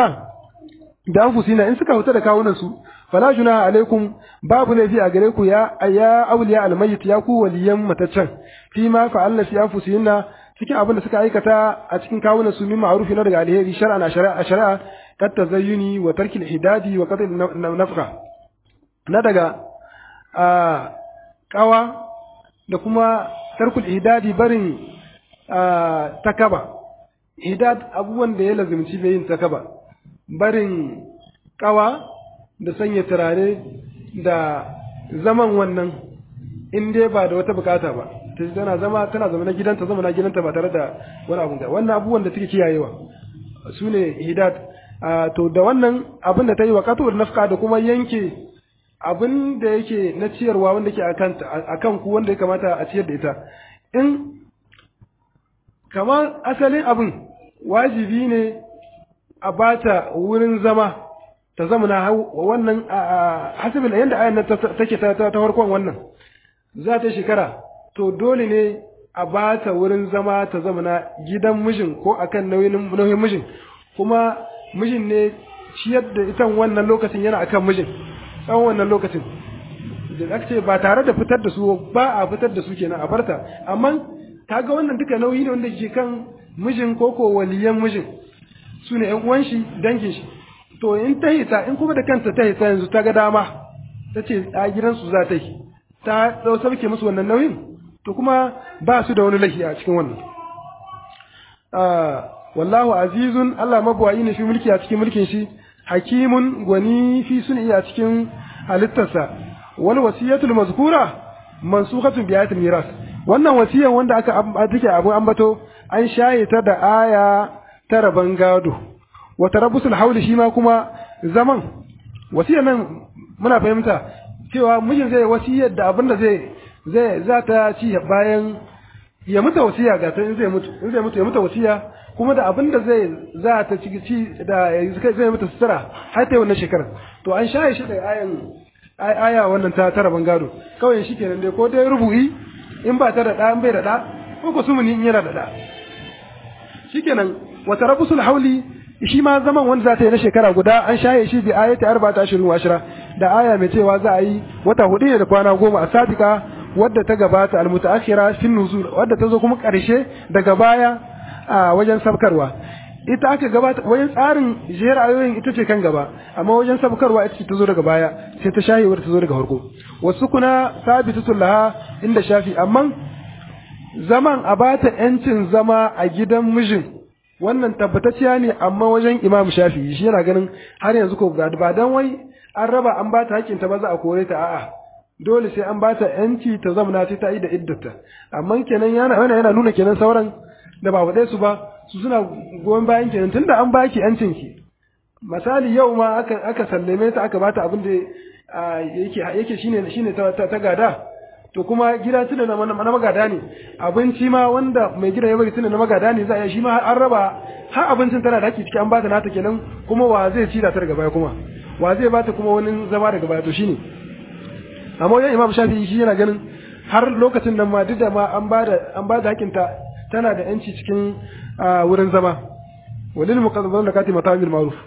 da anfusina in suka huta da kawunan su fala junaha alaikum babu laifi a gare ku ya ya awliya al-mayyit ya ku waliyan mataccen fi ma fa'alna fi anfusina cikin abin da suka aikata a cikin kawunan su min ma'rufi na daga alheri shar'an a shari'a shari'a kat tazayyuni wa tarkil hidadi wa qatl nafqa na daga a kawa da kuma tarkul hidadi barin takaba hidad abubuwan da ya lazimci bai yin takaba barin kawa da sanya turare da zaman wannan in dai ba da wata bukata ba ta tana zama tana zama na gidanta zama na gidanta ba tare da wani abu da wannan abubuwan da take kiyayewa su ne hidat to da wannan abin da ta yi wa katuwar nafka da kuma yanke abin da yake na ciyarwa wanda ke a kan ku wanda ya kamata a ciyar da ita in kamar asalin abin wajibi ne a bata wurin zama ta zama na wannan hasibin yadda ayan take ta farkon wannan za ta shekara to dole ne a ba ta wurin zama ta zama na gidan mijin ko akan nauyin nauyin mijin kuma mijin ne ciyar da ita wannan lokacin yana akan mijin tsawon wannan lokacin da aka ce ba tare da fitar da su ba a fitar da su kenan a barta amma kaga wannan duka nauyi ne wanda ke kan mijin ko ko waliyan mijin su ne ƴan uwan shi dangin shi to in ta hita in kuma da kanta ta hita yanzu ta ga dama ta ce a gidansu za ta yi ta ɗau sauke musu wannan nauyin to kuma ba su da wani lahi a cikin wannan wallahu azizun Allah mabuwayi ne fi mulki a cikin mulkin shi hakimun gwani fi sun iya cikin halittarsa wal wasiyatul mazkura mansukhatun bi ayatil miras wannan wasiyan wanda aka take abu ambato an shaye ta da aya ta raban gado wa tarabbusul hauli shi ma kuma zaman wasiyan nan muna fahimta cewa mijin zai wasiyar da abin da zai zai za ta ci bayan ya mutu wasiya ga ta in zai mutu in zai mutu ya mutu wasiya kuma da abin da zai za ta ci ci da zai mutu sutura har ta wannan shekarar to an shaye shi da ayan aya wannan ta tara bangado kawai shi kenan dai ko dai rubu'i in ba ta da da in bai da da ko ko sumuni in yana da da shikenan wa tarabusul hauli shi ma zaman wanda za ta yi na shekara guda an shaye shi bi ayati arba'ata ashirin wa ashira da aya mai cewa za a yi wata hudu ne da kwana goma a sabika wadda ta gabata almutaakhira fin nuzul wadda ta zo kuma karshe daga baya a wajen sabkarwa ita aka gabata wajen tsarin jera ayoyin ita ce kan gaba amma wajen sabkarwa ita ce ta zo daga baya sai ta shahewar ta zo daga farko wasu kuna sabitatul laha inda shafi amma zaman a bata yancin zama a gidan mijin wannan tabbatacciya ne amma wajen imam shafi shi yana ganin har yanzu ko ba dan wai an raba an bata hakkin ta ba za a kore ta a'a dole sai an bata yanci ta zamana sai ta yi da iddata amma kenan yana yana nuna kenan sauran da ba faɗe su ba su suna goyon bayan kenan tunda an baki yancin ki misali yau ma aka aka sallame ta aka bata abin da yake yake shine shine ta, ta, gada to kuma gida tunda na, na magada ne abinci ma wanda mai gida ya bari tunda na magada ne za a shi ma an raba har abincin tana da haƙƙi ciki an bata nata kenan kuma wa zai ci da ta daga baya kuma wa zai bata kuma wani zama daga baya to shine amma wajen imam shafi'i shi yana ganin har lokacin nan ma duk da ma an bada an bada haƙƙinta tana da yanci cikin wurin zama walil muqaddamati mata'am bil ma'ruf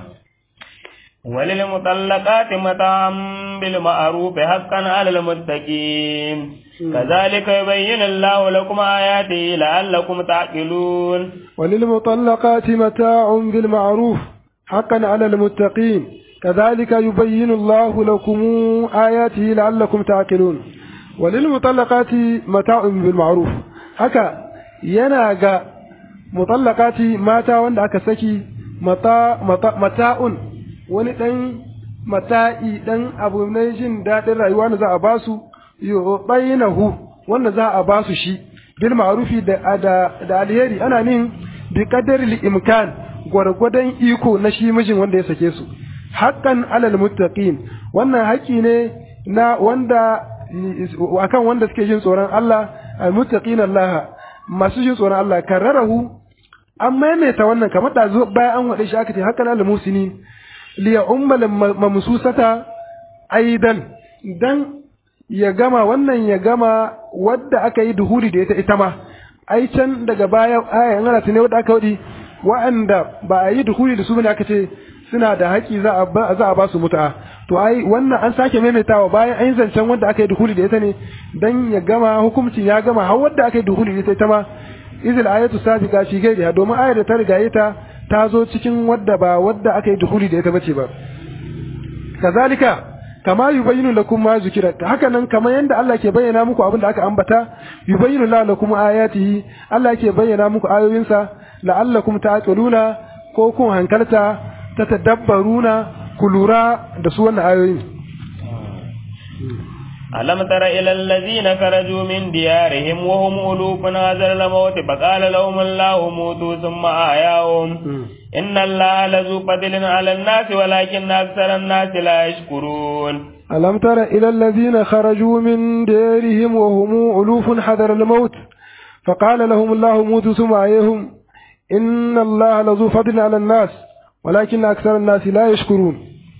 walil mutallaqati mata'am bil ma'ruf haqqan 'alal muttaqin kadhalika yubayyinu Allahu lakum ayatihi la'allakum ta'qilun walil mutallaqati mata'un bil ma'ruf haqqan 'alal muttaqin كذلك يبين الله لكم آياته لعلكم تعقلون وللمطلقات متاع بالمعروف haka yana ga mutallaqati mata wanda aka saki mata mata'un wani dan mata'i dan abu na jin dadin rayuwa da za a basu yubainahu wanda za a basu shi bil ma'rufi da da alheri ana nin bi qadari imkan gwargwadon iko na shi mijin wanda ya sake su haqqan alal muttaqin wannan haƙi ne na wanda akan wanda suke jin tsoron Allah almuttaqin Allah masu jin tsoron Allah kararahu an maimaita wannan kamar da zo bayan an wade shi aka ce hakan al musini li ummal mamsusata aidan dan ya gama wannan ya gama wadda aka yi duhuri da ita ita ma ai can daga baya aya an ne wadda aka wadi wa'anda ba a yi duhuri da su bane aka ce suna da haƙi za a ba za a ba su mutu'a to ai wannan an sake maimaitawa bayan an yi zancen wanda aka yi duhuli da ita ne dan ya gama hukuncin ya gama har wanda aka yi duhuli da ita ita ma izil ayatu sabiqa fi gairiha domin ayar da ta riga ita ta zo cikin wadda ba wadda aka yi duhuli da ita bace ba kazalika kama yubayyinu lakum ma zukira haka nan kamar yanda Allah ke bayyana muku abin da aka ambata yubayyinu lakum ayatihi Allah ke bayyana muku ayoyinsa la'allakum ta'qiluna ko kun hankalta ta tadabbaruna ku lura da su wannan ayoyin ألم تر إلى الذين خرجوا من ديارهم وهم ألوف نازل الموت فقال لهم الله موتوا ثم أحياهم إن الله لذو فضل على الناس ولكن أكثر الناس لا يشكرون ألم تر إلى الذين خرجوا من ديارهم وهم ألوف حذر الموت فقال لهم الله موتوا ثم أحياهم إن الله لذو فضل على الناس ولكن أكثر الناس لا يشكرون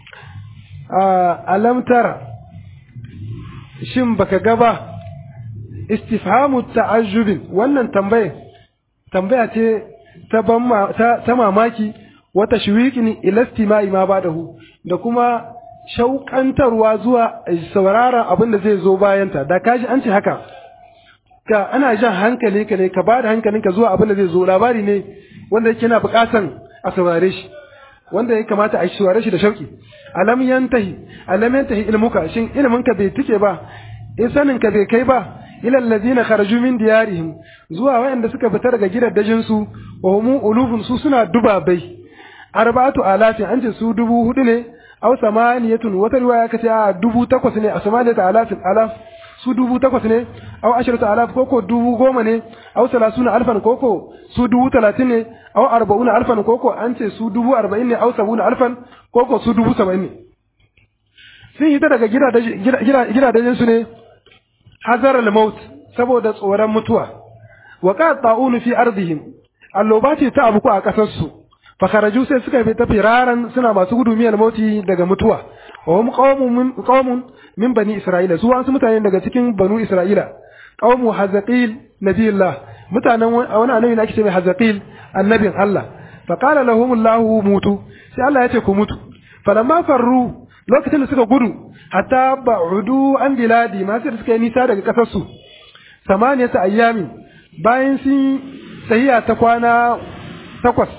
ألم ترى shin baka gaba istifhamu ta'ajjubin wannan tambaya tambaya ce ta ban ta mamaki wata shwiqin ila istima'i ma badahu da kuma shauƙantarwa zuwa sauraron abin da zai zo bayanta da kaji an ce haka ka ana jan hankali ka ne ka ba da hankalinka zuwa abin da zai zo labari ne wanda yake yana buƙatan a saurare shi wanda ya kamata a saurare shi da shauki alam yantahi alam yantahi ilmuka shin ilminka bai tike ba in sanin ka bai kai ba ila allazina kharaju min diyarihim zuwa wayanda suka fita daga gidaddajin su wa hum ulufun su suna dubabai arba'atu alafin an ce su dubu hudu ne aw samaniyatun wata riwaya kace a dubu takwas ne a samaniyatu alafin alaf su dubu takwas ne aw asharatu alaf koko dubu goma ne aw salasuna alfan koko su dubu talatin ne aw arba'una alfan koko an ce su dubu arba'in ne aw sabuna alfan koko su dubu saba'in ne sun hita daga gidajen su ne hazar al-maut saboda tsoron mutuwa wa qad ta'unu fi ardihim alloba ce ta abuku a kasar su fa kharaju sai suka fita firaran suna masu gudu miyal mauti daga mutuwa wa hum qaumun qaumun min bani isra'ila su wasu mutane daga cikin banu isra'ila qaumu hazaqil nabiyillah mutanen wani annabi da ake ce mai hazaqil annabin Allah fa qala lahum Allah mutu sai Allah ya ce ku mutu falamma farru lokacin da suka gudu hatta ba'udu an biladi ma sai suka yi nisa daga kasar su samaniyata ayyami bayan sun sahiya ta kwana takwas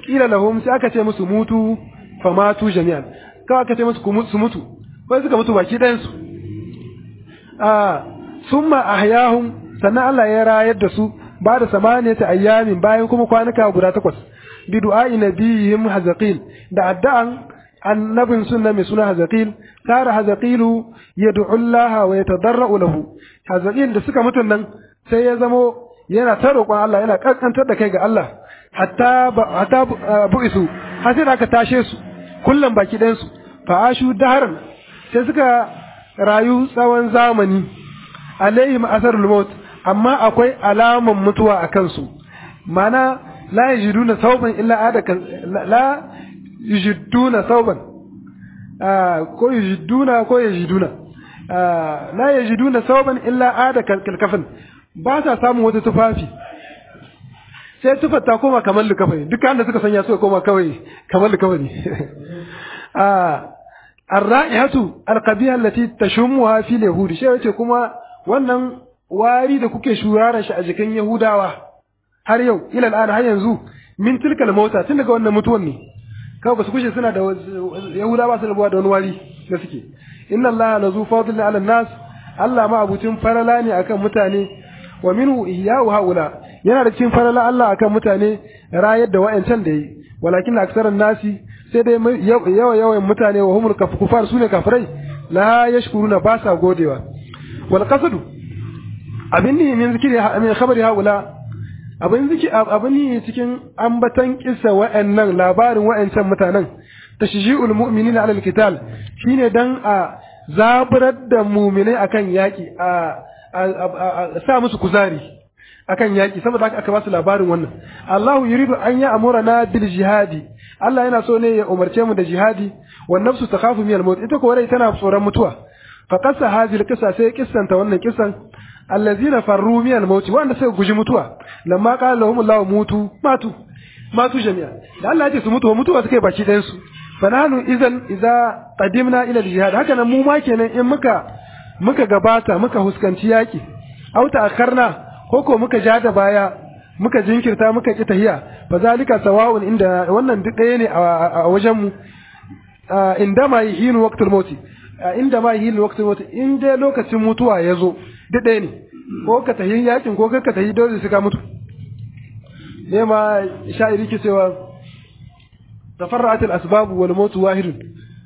kila lahum sai aka ce musu mutu fa matu jami'an kawai aka ce musu su mutu kai suka mutu baki ɗayan su a summa ahyahum sannan Allah ya rayar da su ba da samaniyata ayyamin bayan kuma kwanuka guda takwas bi du'a'i nabiyihim hazaqil da addu'an annabin sunna mai suna hazaqil kara hazaqilu yad'u Allah wa yatadarra'u lahu hazaqil da suka mutun nan sai ya zamo yana ta roƙon Allah yana kankantar da kai ga Allah hatta hatta bu'isu har sai aka tashe su kullum baki ɗayan su fa ashu daharan sai suka rayu tsawon zamani alaihim asarul maut amma akwai alaman mutuwa a kansu mana la yajiduna sauban illa adaka la yajiduna sauban ko yajiduna ko yajiduna la yajiduna sauban illa adaka kalkafin ba sa samun wata tufafi sai tufar ta koma kamar likafani dukkan da suka sanya suka koma kawai kamar likafani الرائحة القبيحة التي تشمها في اليهود شيء yace kuma wannan wari da kuke shurara shi a jikin Yahudawa har yau ila al'ada har yanzu min tilkal mauta tun daga wannan mutuwan ne kawai basu kushe suna da Yahudawa su rabuwa da wani wari da suke inna Allah la zu fadl ala nas Allah ma abucin farala ne akan mutane wa minhu ihya'u haula yana da cikin farala Allah akan mutane rayar da wa'ancan da yi walakin aksaran nasi sai dai yawa yawan mutane wa humul kufar sune kafirai la yashkuruna ba sa godewa wal qasadu abin ne min zikiri min khabari haula abin ziki abin ne cikin ambatan kissa wa'annan labarin wa'ancan mutanen tashji'ul mu'minina 'ala al-qital shine dan a zaburar da mu'minai akan yaki a sa musu kuzari akan yaki saboda haka aka ba su labarin wannan Allahu yuridu an ya amurana bil jihadi Allah yana so ne ya umarce mu da jihadi wan nafsu takhafu min al-maut ita ko rai tana tsoron mutuwa fa qassa hadhihi al-qissa sai kissanta wannan kissan allazina farru min al-maut wanda suka guji mutuwa lamma qala lahum Allah mutu matu matu jami'a da Allah ya ce su mutu mutuwa suka yi baki ɗayan su fa nahnu idan idza qadimna ila al-jihad haka nan mu ma kenan in muka muka gabata muka huskanci yaki au ta'akkarna ko ko muka ja da baya muka jinkirta muka ki tahiya fa zalika sawa'un inda wannan duk ɗaya ne a wajen mu inda ma yihinu waqtul maut inda ma yihinu waqtul maut in dai lokacin mutuwa ya zo duk ɗaya ne ko ka tahi yakin ko ka tahi dole su ka mutu ne ma sha'iri ke cewa tafarra'at al-asbab wal maut wahidun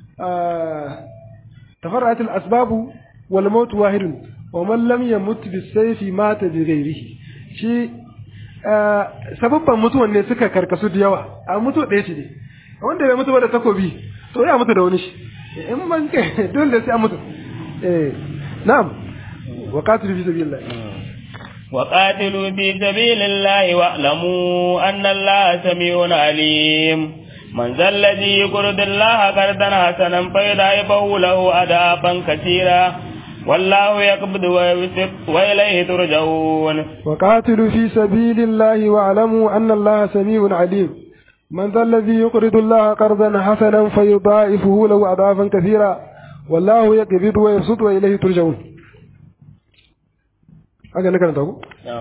tafarra'at al-asbab wal maut wahidun wa man lam yamut bis-sayfi mata bi ghairihi shi sababban mutuwan ne suka karkasu da yawa a mutu ɗaya ce ne wanda bai mutu ba da takobi to ya mutu da wani shi in man kai dole sai a mutu eh na'am wa qatilu fi sabilillah wa qatilu fi sabilillah wa alamu anna allaha samiun alim من ذا الذي يقرض الله قرضا حسنا فيضاعفه له أضعافا كثيرا والله يقبض ويبسط وإليه ترجعون وقاتلوا في سبيل الله واعلموا أن الله سميع عليم من ذا الذي يقرض الله قرضا حسنا فيضاعفه له أضعافا كثيرا والله يقبض ويبسط وإليه ترجعون haka naka ta ku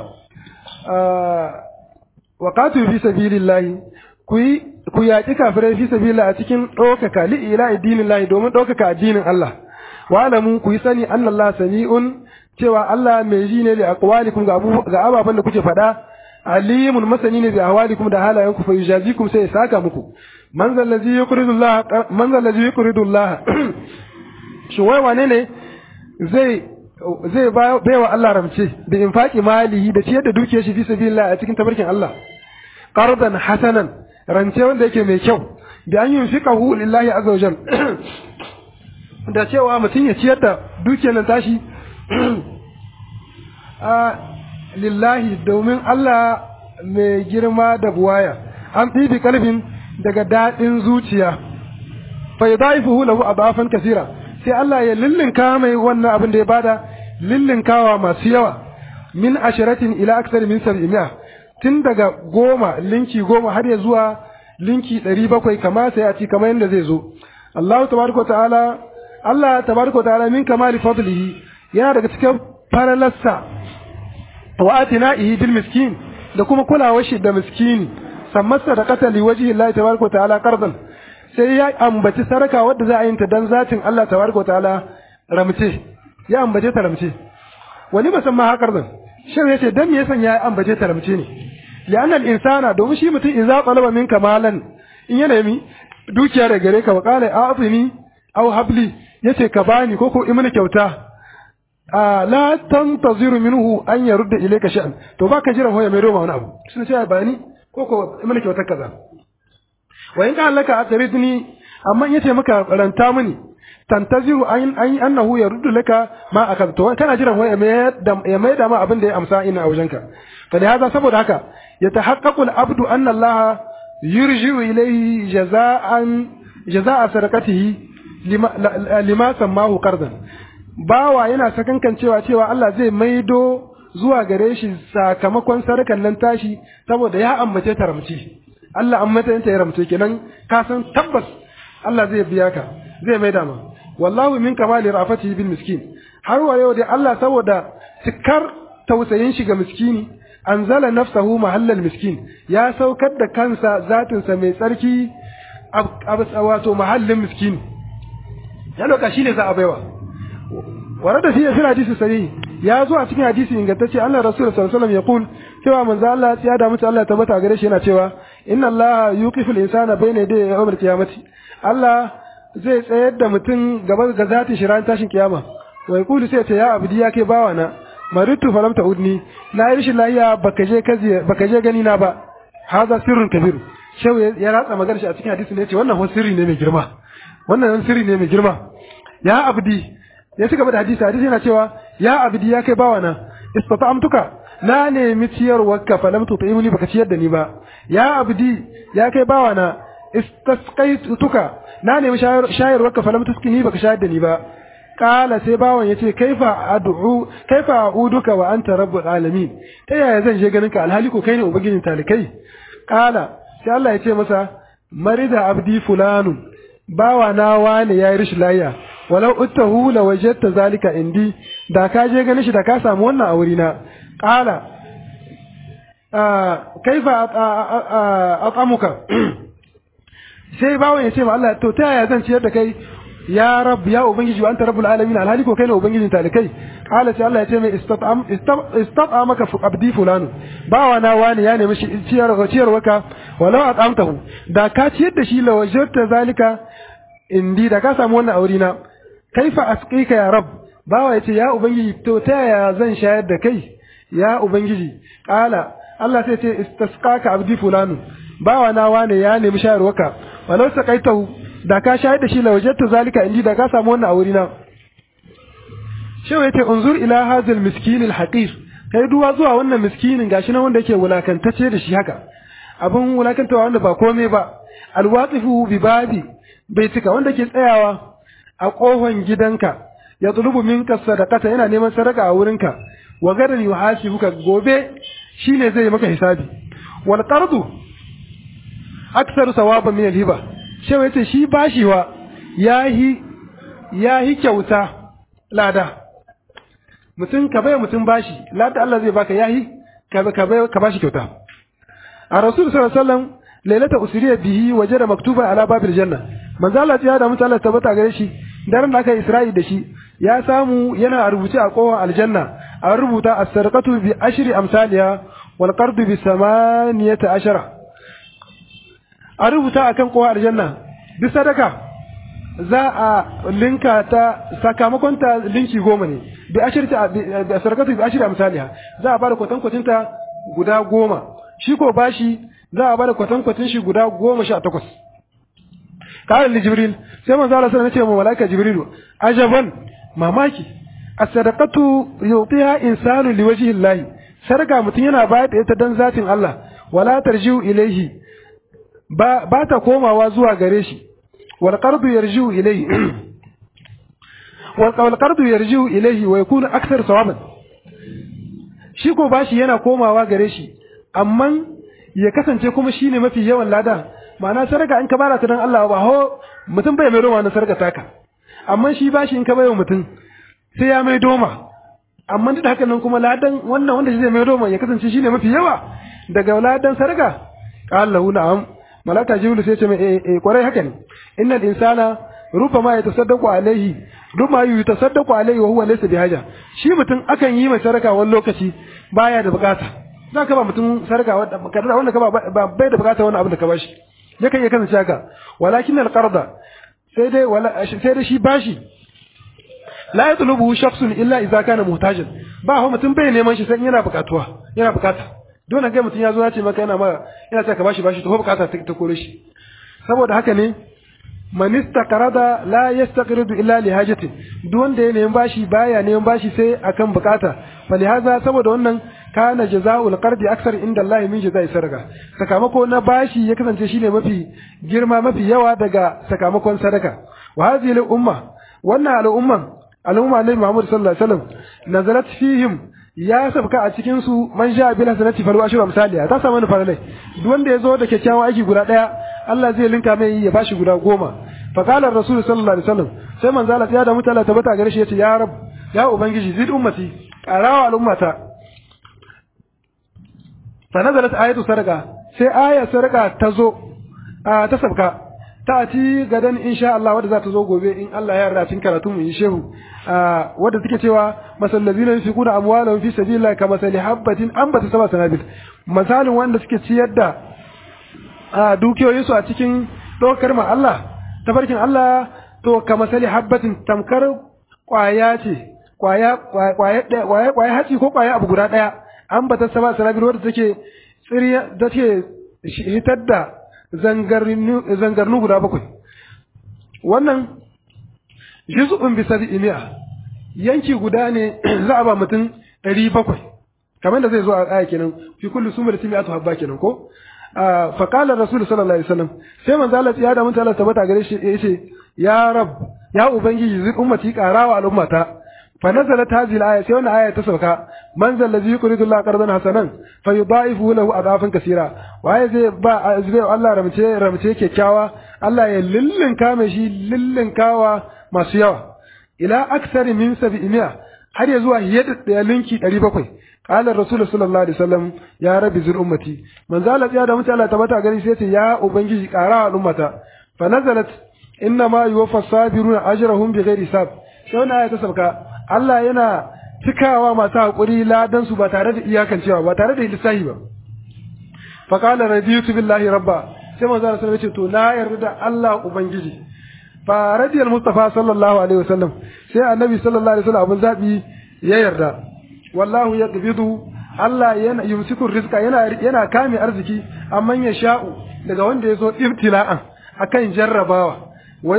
wa qatilu fi sabilillahi ku yi ku yaƙi kafirai fi sabilillah a cikin ɗaukaka li ila addinin lahi domin ɗaukaka addinin Allah wa alamu ku yi sani anna Allah sami'un cewa Allah mai ji ne da aqwalikum ga ga ababan da kuke faɗa alimun masani ne bi ahwalikum da halayenku fa yujazikum sai ya saka muku man zal ladzi yuqridu Allah man zal ladzi yuqridu Allah shi wai wane ne zai zai baiwa Allah ramce da infaki malihi da ciyar da dukiyar shi fi sabilillah a cikin tabarkin Allah qardan hasanan rance wanda yake mai kyau da an yunfiqahu lillahi azza wajal da cewa mutum ya ciyar da dukiyar nan tashi a lillahi domin Allah mai girma da buwaya an ɗibi kalbin daga daɗin zuciya fa yadaifuhu lahu adafan kasira sai Allah ya lillinka mai wannan abin da ya bada lillinkawa masu yawa min asharatin ila aksar min sab'imiya tun daga goma linki goma har ya zuwa linki ɗari bakwai kama sai a ci kamar yadda zai zo Allah tabaraka ta'ala Allah tabaraka ta'ala min kamali fadlihi yana daga cikin faralarsa wa atina'ihi bil miskin da kuma kulawar shi da miskini samma sadaqata li wajhi Allah tabaraka wa ta'ala qardan sai ya ambaci saraka wadda za a yin ta dan zatin Allah tabaraka wa ta'ala ramce ya ambace ta ramce wani ba san ma haƙar zan shin yace dan me yasa ya ambace ta ramce ne li'anna al-insana domin shi mutum idza talaba minka malan in ya nemi dukiya da gare ka wa qala a'tini aw habli yace ka bani ko ko imani kyauta a la tantaziru minhu an yarudda ilayka sha'an to baka jira hoya mai roma wani abu sun ce bani ko ko imani kyauta kaza wa in ka laka atridni amma yace maka ranta mini tantaziru an an annahu yaruddu laka ma akan to kana jiran wai ya mai da ma abin da ya amsa ina a wajenka fa da haka saboda haka yatahaqqaqu al-abdu anna Allah yurji'u ilayhi jaza'an jaza'a sadaqatihi lima lima sammahu qardan bawa yana sakankan cewa cewa Allah zai maido zuwa gare shi sakamakon sadakan nan tashi saboda ya ambace ta ramci Allah an mata ta ya ramce kenan ka san tabbas Allah zai biya ka zai maida ma wallahu min kamali rafatihi bil miskin har wa yau dai Allah saboda cikar tausayin shi ga miskini anzala nafsahu mahallal miskin ya saukar da kansa zatin sa mai tsarki wato mahallin miskini ya loka shine za a baiwa warada fi fi hadisi sahih ya zo a cikin hadisi ingantacce Allah Rasul sallallahu alaihi wasallam ya kul cewa manzo Allah ya da mutu Allah tabbata gare shi yana cewa inna Allah yuqifu al-insana bayna yaday yawm al-qiyamati Allah zai tsayar da mutum gaba ga zati shi ran tashin kiyama wai kulu sai ce ya abdi ya kai bawa na maritu falam udni na yi rashin lafiya baka je kazi baka je gani na ba haza sirrun kabir shau ya ratsa magana shi a cikin hadisi ne yace wannan wani sirri ne mai girma wannan sirri ne mai girma ya abdi ya ci gaba da hadisi hadisi yana cewa ya abdi ya kai bawa na istata'amtuka na nemi ciyarwarka falam tut'imni baka ciyar da ni ba ya abdi ya kai bawa na istasqaituka na nemi shayarwarka falam tuskini baka shayar da ni ba kala sai bawan yace kaifa ad'u kaifa a'uduka wa anta rabbul alamin ta yaya zan je ganin ka alhali ko kai ne ubangijin talikai kala sai Allah ya ce masa marida abdi fulanu bawa na wane yayi rishin layya walau uttahu la wajadta zalika indi da ka je ganin shi da ka samu wannan a wurina kala kaifa aqamuka sai bawan ya ce ma Allah to ta yaya zan ciyar da kai ya rab ya ubangiji wa anta rabbul alamin alhali ko kai ne ubangijin talikai qala sai Allah ya ce mai istat'am istat'amaka abdi fulanu bawa na wani ya nemi ciyar ciyar waka walau at'amtahu da ka ciyar da shi la wajadta zalika indi da ka samu wannan aure na kaifa asqika ya rab bawa ya ce ya ubangiji to ta yaya zan shayar da kai ya ubangiji qala Allah sai ce istasqaka abdi fulanu bawa na wane ya nemi shayarwaka walau saqaitahu da ka shayar da shi la wajadta zalika indi da ka samu wannan a wurina shewa yace unzur ila hadhal miskin al haqir kai duwa zuwa wannan miskinin gashi na wanda yake wulakantace da shi haka abin wulakantawa wanda ba komai ba alwaqifu bi babi bai cika wanda ke tsayawa a kofan gidanka ya tulubu minka sadaqata yana neman sadaka a wurinka wa gadan yuhasibuka gobe shine zai maka hisabi wal qardu aksaru sawaban min al-hiba shewa yace shi bashiwa yahi yahi kyauta lada mutum ka bai mutum bashi lada Allah zai baka yahi ka ka bai ka bashi kyauta a rasul sallallahu alaihi wasallam lailata usriya bihi wajada maktuba ala babil janna manzo Allah ya da mutum Allah tabbata gare shi daren da aka Isra'i da shi ya samu yana rubuce a kowa aljanna an rubuta as-sarqatu bi ashri amsaliha wal qardu bi samaniyata ashara a rubuta akan kowa aljanna duk sadaka za a linka ta sakamakon ta linki goma ne bi ashir ta bi sarkatu bi ashir amsaliha za a bada kwatan kwatin ta guda goma shi ko bashi za a bada kwatan kwatin shi guda goma sha takwas qala li jibril sai manzo Allah sallallahu alaihi wasallam malaika jibril ajaban mamaki as-sadaqatu yu'tiha insanu liwajhi Allah sarka mutum yana bayar da ita dan zatin Allah wala tarji'u ilaihi ba ba ta komawa zuwa gare shi wal qardu yarji'u ilayhi wal qardu yarji'u ilayhi wa yakunu akthar sawaban shi ko bashi yana komawa gare shi amma ya kasance kuma shine mafi yawan lada ma'ana sarka in ka bara ta dan Allah ba ho mutum bai mai roma na sarka taka amma shi bashi in ka bayo mutum sai ya mai doma amma duk da haka nan kuma ladan wannan wanda shi zai mai doma ya kasance shine mafi yawa daga ladan sarka qala lahu na'am malaka jibril sai ce mai eh eh kwarai haka ne innal insana rubama yatasaddaqu alaihi rubama yatasaddaqu alaihi wa huwa laysa bihaja shi mutum akan yi mai saraka wani lokaci baya da bukata za ka ba mutum sarka wanda ka ba bai da bukata wani abin da ka bashi yakan iya kasance haka walakin alqarda sai dai wala sai dai shi bashi la yatlubu shakhsun illa idza kana muhtajan ba ho mutum bai neman shi sai yana bukatuwa yana bukata dole ga mutum ya zo ya ce maka yana ma yana ce ka bashi bashi to bukata ta kore shi saboda haka ne man istaqrada la yastaqridu illa li hajatin duk wanda ya neman bashi baya neman bashi sai akan bukata falihaza saboda wannan kana jazaa'ul qardi aksar inda Allah min jaza'i sadaka sakamako na bashi ya kasance shine mafi girma mafi yawa daga sakamakon sadaka wa hadhihi al umma wannan al umma al umma nabi Muhammad sallallahu alaihi wasallam nazalat fihim ya sabka a cikin su man sha bil hasanati falu ashra misaliya ta samu faralai duk wanda yazo da kyakkyawan aiki guda daya Allah zai linka mai ya bashi guda goma fa qala rasul sallallahu alaihi wasallam sai manzo Allah ya da mutala tabbata gare shi yace ya rab ya ubangiji zid ummati qarawa al ummata fa nazalat ayatu sarqa sai aya sarqa ta zo ta sabka ta ci gadan insha Allah wadda za ta zo gobe in Allah ya yarda cikin karatu mu yi shehu wadda take cewa masallazina yunfiquna amwalahum fi sabilillah kama sali habatin ambata sama sanabil misalin wanda suke ciyar da dukiyoyin su a cikin dokar ma Allah tabarkin Allah to kama sali habatin tamkar kwaya ce kwaya kwaya kwaya haci ko kwaya abu guda daya ambata sama sanabil wadda take tsiriya take hitar da zangarnu guda bakwai wannan juz'un bi sab'imi'a yanki guda ne za a ba mutum ɗari bakwai kamar da zai zo a aya kenan fi kullu summa da mi'atu habba kenan ko fa qala rasul sallallahu alaihi wasallam sai manzo Allah ya da mutala tabbata gare shi yace ya rab ya ubangiji zai ummati qarawa al'ummata fa nazalat hadhihi al-aya sai wannan aya ta sauka man zal ladhi yuridu Allah qardan hasanan fa yudaifu lahu adafan kaseera waye zai ba zai Allah ramce ramce kyakkyawa Allah ya lillinka mai shi lillinkawa masu yawa ila aksari min sab'imiya har ya zuwa yadda da linki 700 qala rasul sallallahu alaihi wasallam ya rabbi zul ummati man zala ya da mutala tabbata gari sai ce ya ubangiji qara al ummata fa nazalat inna ma yuwaffa sabiruna ajrahum bighairi hisab sai wannan aya ta sauka Allah yana cikawa masu haƙuri ladan su ba tare da iyakancewa ba tare da lissahi ba fa qala raditu billahi rabba sai manzo Allah sallallahu alaihi wasallam ce to na yarda da Allah ubangiji fa radiyal mustafa sallallahu alaihi wasallam sai annabi sallallahu alaihi wasallam abun zabi ya yarda wallahu yaqbidu Allah yana yumsiku rizqa yana yana kame arziki amma ya sha'u daga wanda ya so ibtila'an akan jarrabawa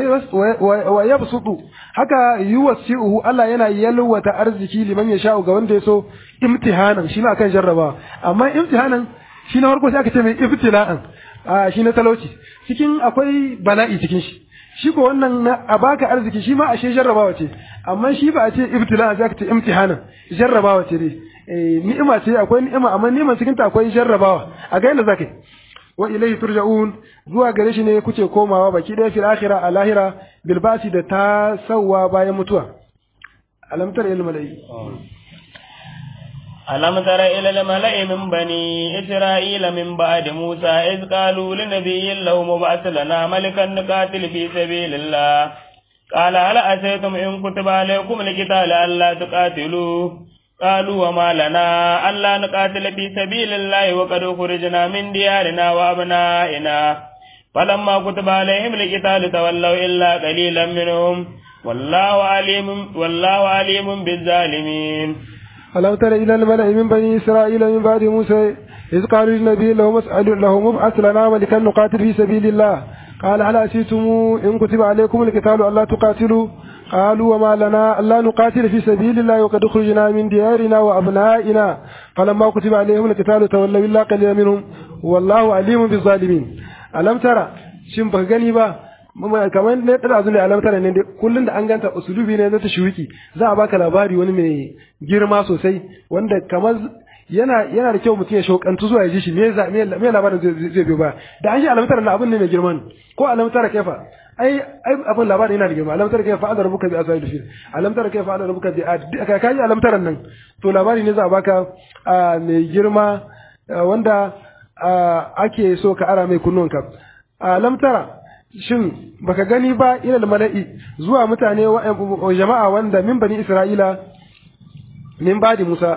wa yabsutu haka yuwasi'uhu Allah yana yalwata arziki liman ya sha'u ga wanda ya so imtihanan shi ma akan jarrabawa amma imtihanan shi na farko sai aka ce mai ibtila'an a shi na talauci cikin akwai bala'i cikin shi shi ko wannan na a baka arziki shi ma ashe jarrabawa ce amma shi ba a ce ibtila sai aka ce imtihanan jarrabawa ce dai ni'ima ce akwai ni'ima amma ni'iman cikin ta akwai jarrabawa a ga yadda zaka yi wa ilayhi turja'un zuwa gare shi ne kuce komawa baki ɗaya fil akhirah a lahira bil basi da ta sawwa bayan mutuwa alam tara ilal mala'i ألم تر إلى الملأ من بني إسرائيل من بعد موسى إذ قالوا لنبي له مبعث لنا ملكا نقاتل في سبيل الله قال هل أتيتم إن كتب عليكم القتال ألا تقاتلوا قالوا وما لنا ألا نقاتل في سبيل الله وقد خرجنا من ديارنا وأبنائنا فلما كتب عليهم القتال تولوا إلا قليلا منهم والله عليم والله عليم بالظالمين ألم تر إلى الملأ من بني إسرائيل من بعد موسى إذ قالوا للنبي له مسأل له مبعث لنا ملكا نقاتل في سبيل الله قال هل أتيتم إن كتب عليكم القتال ألا تقاتلوا قالوا وما لنا ألا نقاتل في سبيل الله وقد خرجنا من ديارنا وأبنائنا فلما كتب عليهم القتال تولوا إلا قليلا منهم والله عليم بالظالمين ألم ترى shin ba gani ba kamar ne da azu ne alamtar ne kullun da an ganta usulubi ne na tashwiki za a baka labari wani mai girma sosai wanda kamar yana yana da kyau mutum ya shaukantu zuwa ya ji shi me za me labarin zai biyo ba da an shi alamtar na abin ne mai girman ko alamtar kaifa ai ai abin labarin yana da girma alamtar kaifa adar buka bi asai fil alamtar kaifa adar buka bi ka kai alamtar nan to labari ne za a baka mai girma wanda ake so ka ara mai kunnunka alam tara shin baka gani ba ilal mala'i zuwa mutane wa jama'a wanda min bani isra'ila min badi musa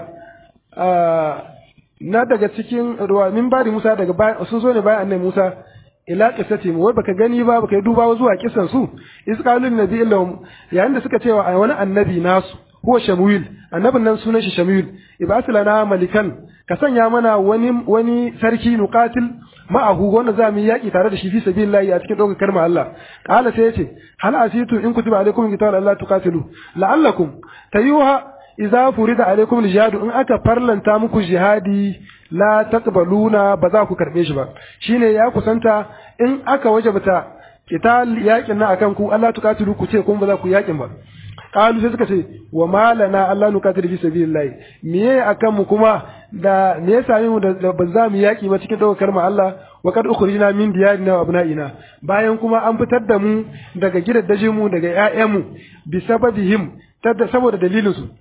na daga cikin ruwa min badi musa daga sun zo ne bayan annabi musa ila qissati wai baka gani ba baka duba zuwa kisan su isqalun nabi illahum yayin da suka cewa wani annabi nasu huwa shamuil annabin nan sunan shi shamuil ibas lana malikan ka sanya mana wani wani sarki nuqatil ma'ahu wanda za mu yaki tare da shi fi sabilillahi a cikin dokar kalmar Allah qala sai yace hal asitu in kutiba alaikum qital Allah tuqatilu la'allakum tayuha idza furida alaikum aljihad in aka farlanta muku jihadi la taqbaluna ba za ku karbe shi ba shine ya kusanta in aka wajabta qital yakin na akan ku Allah tuqatilu ku ce kun ba za ku yakin ba qalu sai suka ce wa malana Allah nuqatilu fi sabilillah miye akan mu kuma da me ya sami mu da ba za mu yaki ba cikin daukar kalmar Allah wa kad ukhrijna min diyarina wa abna'ina bayan kuma an fitar da mu daga gidaddajin mu daga ƴaƴan mu bi sababihim tada saboda dalilin su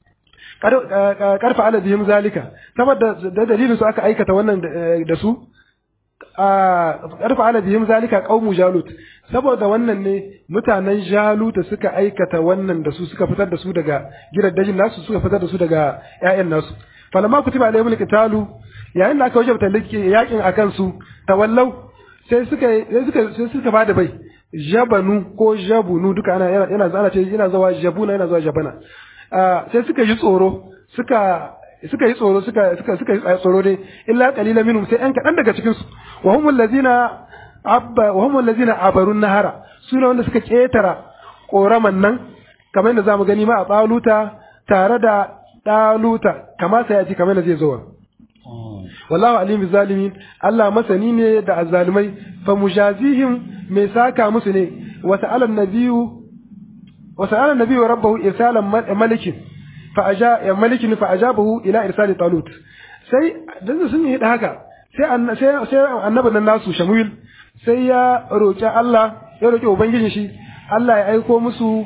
karfa ala bihim zalika saboda da dalilin su aka aikata wannan da su karfa ala bihim zalika qaumu jalut saboda wannan ne mutanen jaluta suka aikata wannan da su suka fitar da su daga gidaddajin nasu suka fitar da su daga ƴaƴan nasu falamma kutiba alaihimul qitalu yayin da aka wajabta yakin akan su tawallau sai suka sai suka sai suka bada bai jabanu ko jabunu duka ana yana yana ana ce yana zawa jabuna yana zawa jabana sai suka yi tsoro suka suka yi tsoro suka suka suka yi tsoro dai illa qalilan minhum sai an kadan daga cikin su wa humul ladina abba wa humul ladina abarun nahara sune wanda suka ketara koraman nan kamar yadda zamu gani ma a baluta tare da daluta kama sai ya ji kamar yadda zai zo wallahu alim bizalimin Allah masani ne da azzalimai fa mujazihim mai saka musu ne wa ta'ala nabiyyu wa ta'ala nabiyyu rabbahu irsalan malikin fa aja ya malikin fa ajabahu ila irsali talut sai dan sun yi haka sai sai sai annabin nan nasu shamuil sai ya roki Allah ya roki ubangijin shi Allah ya aiko musu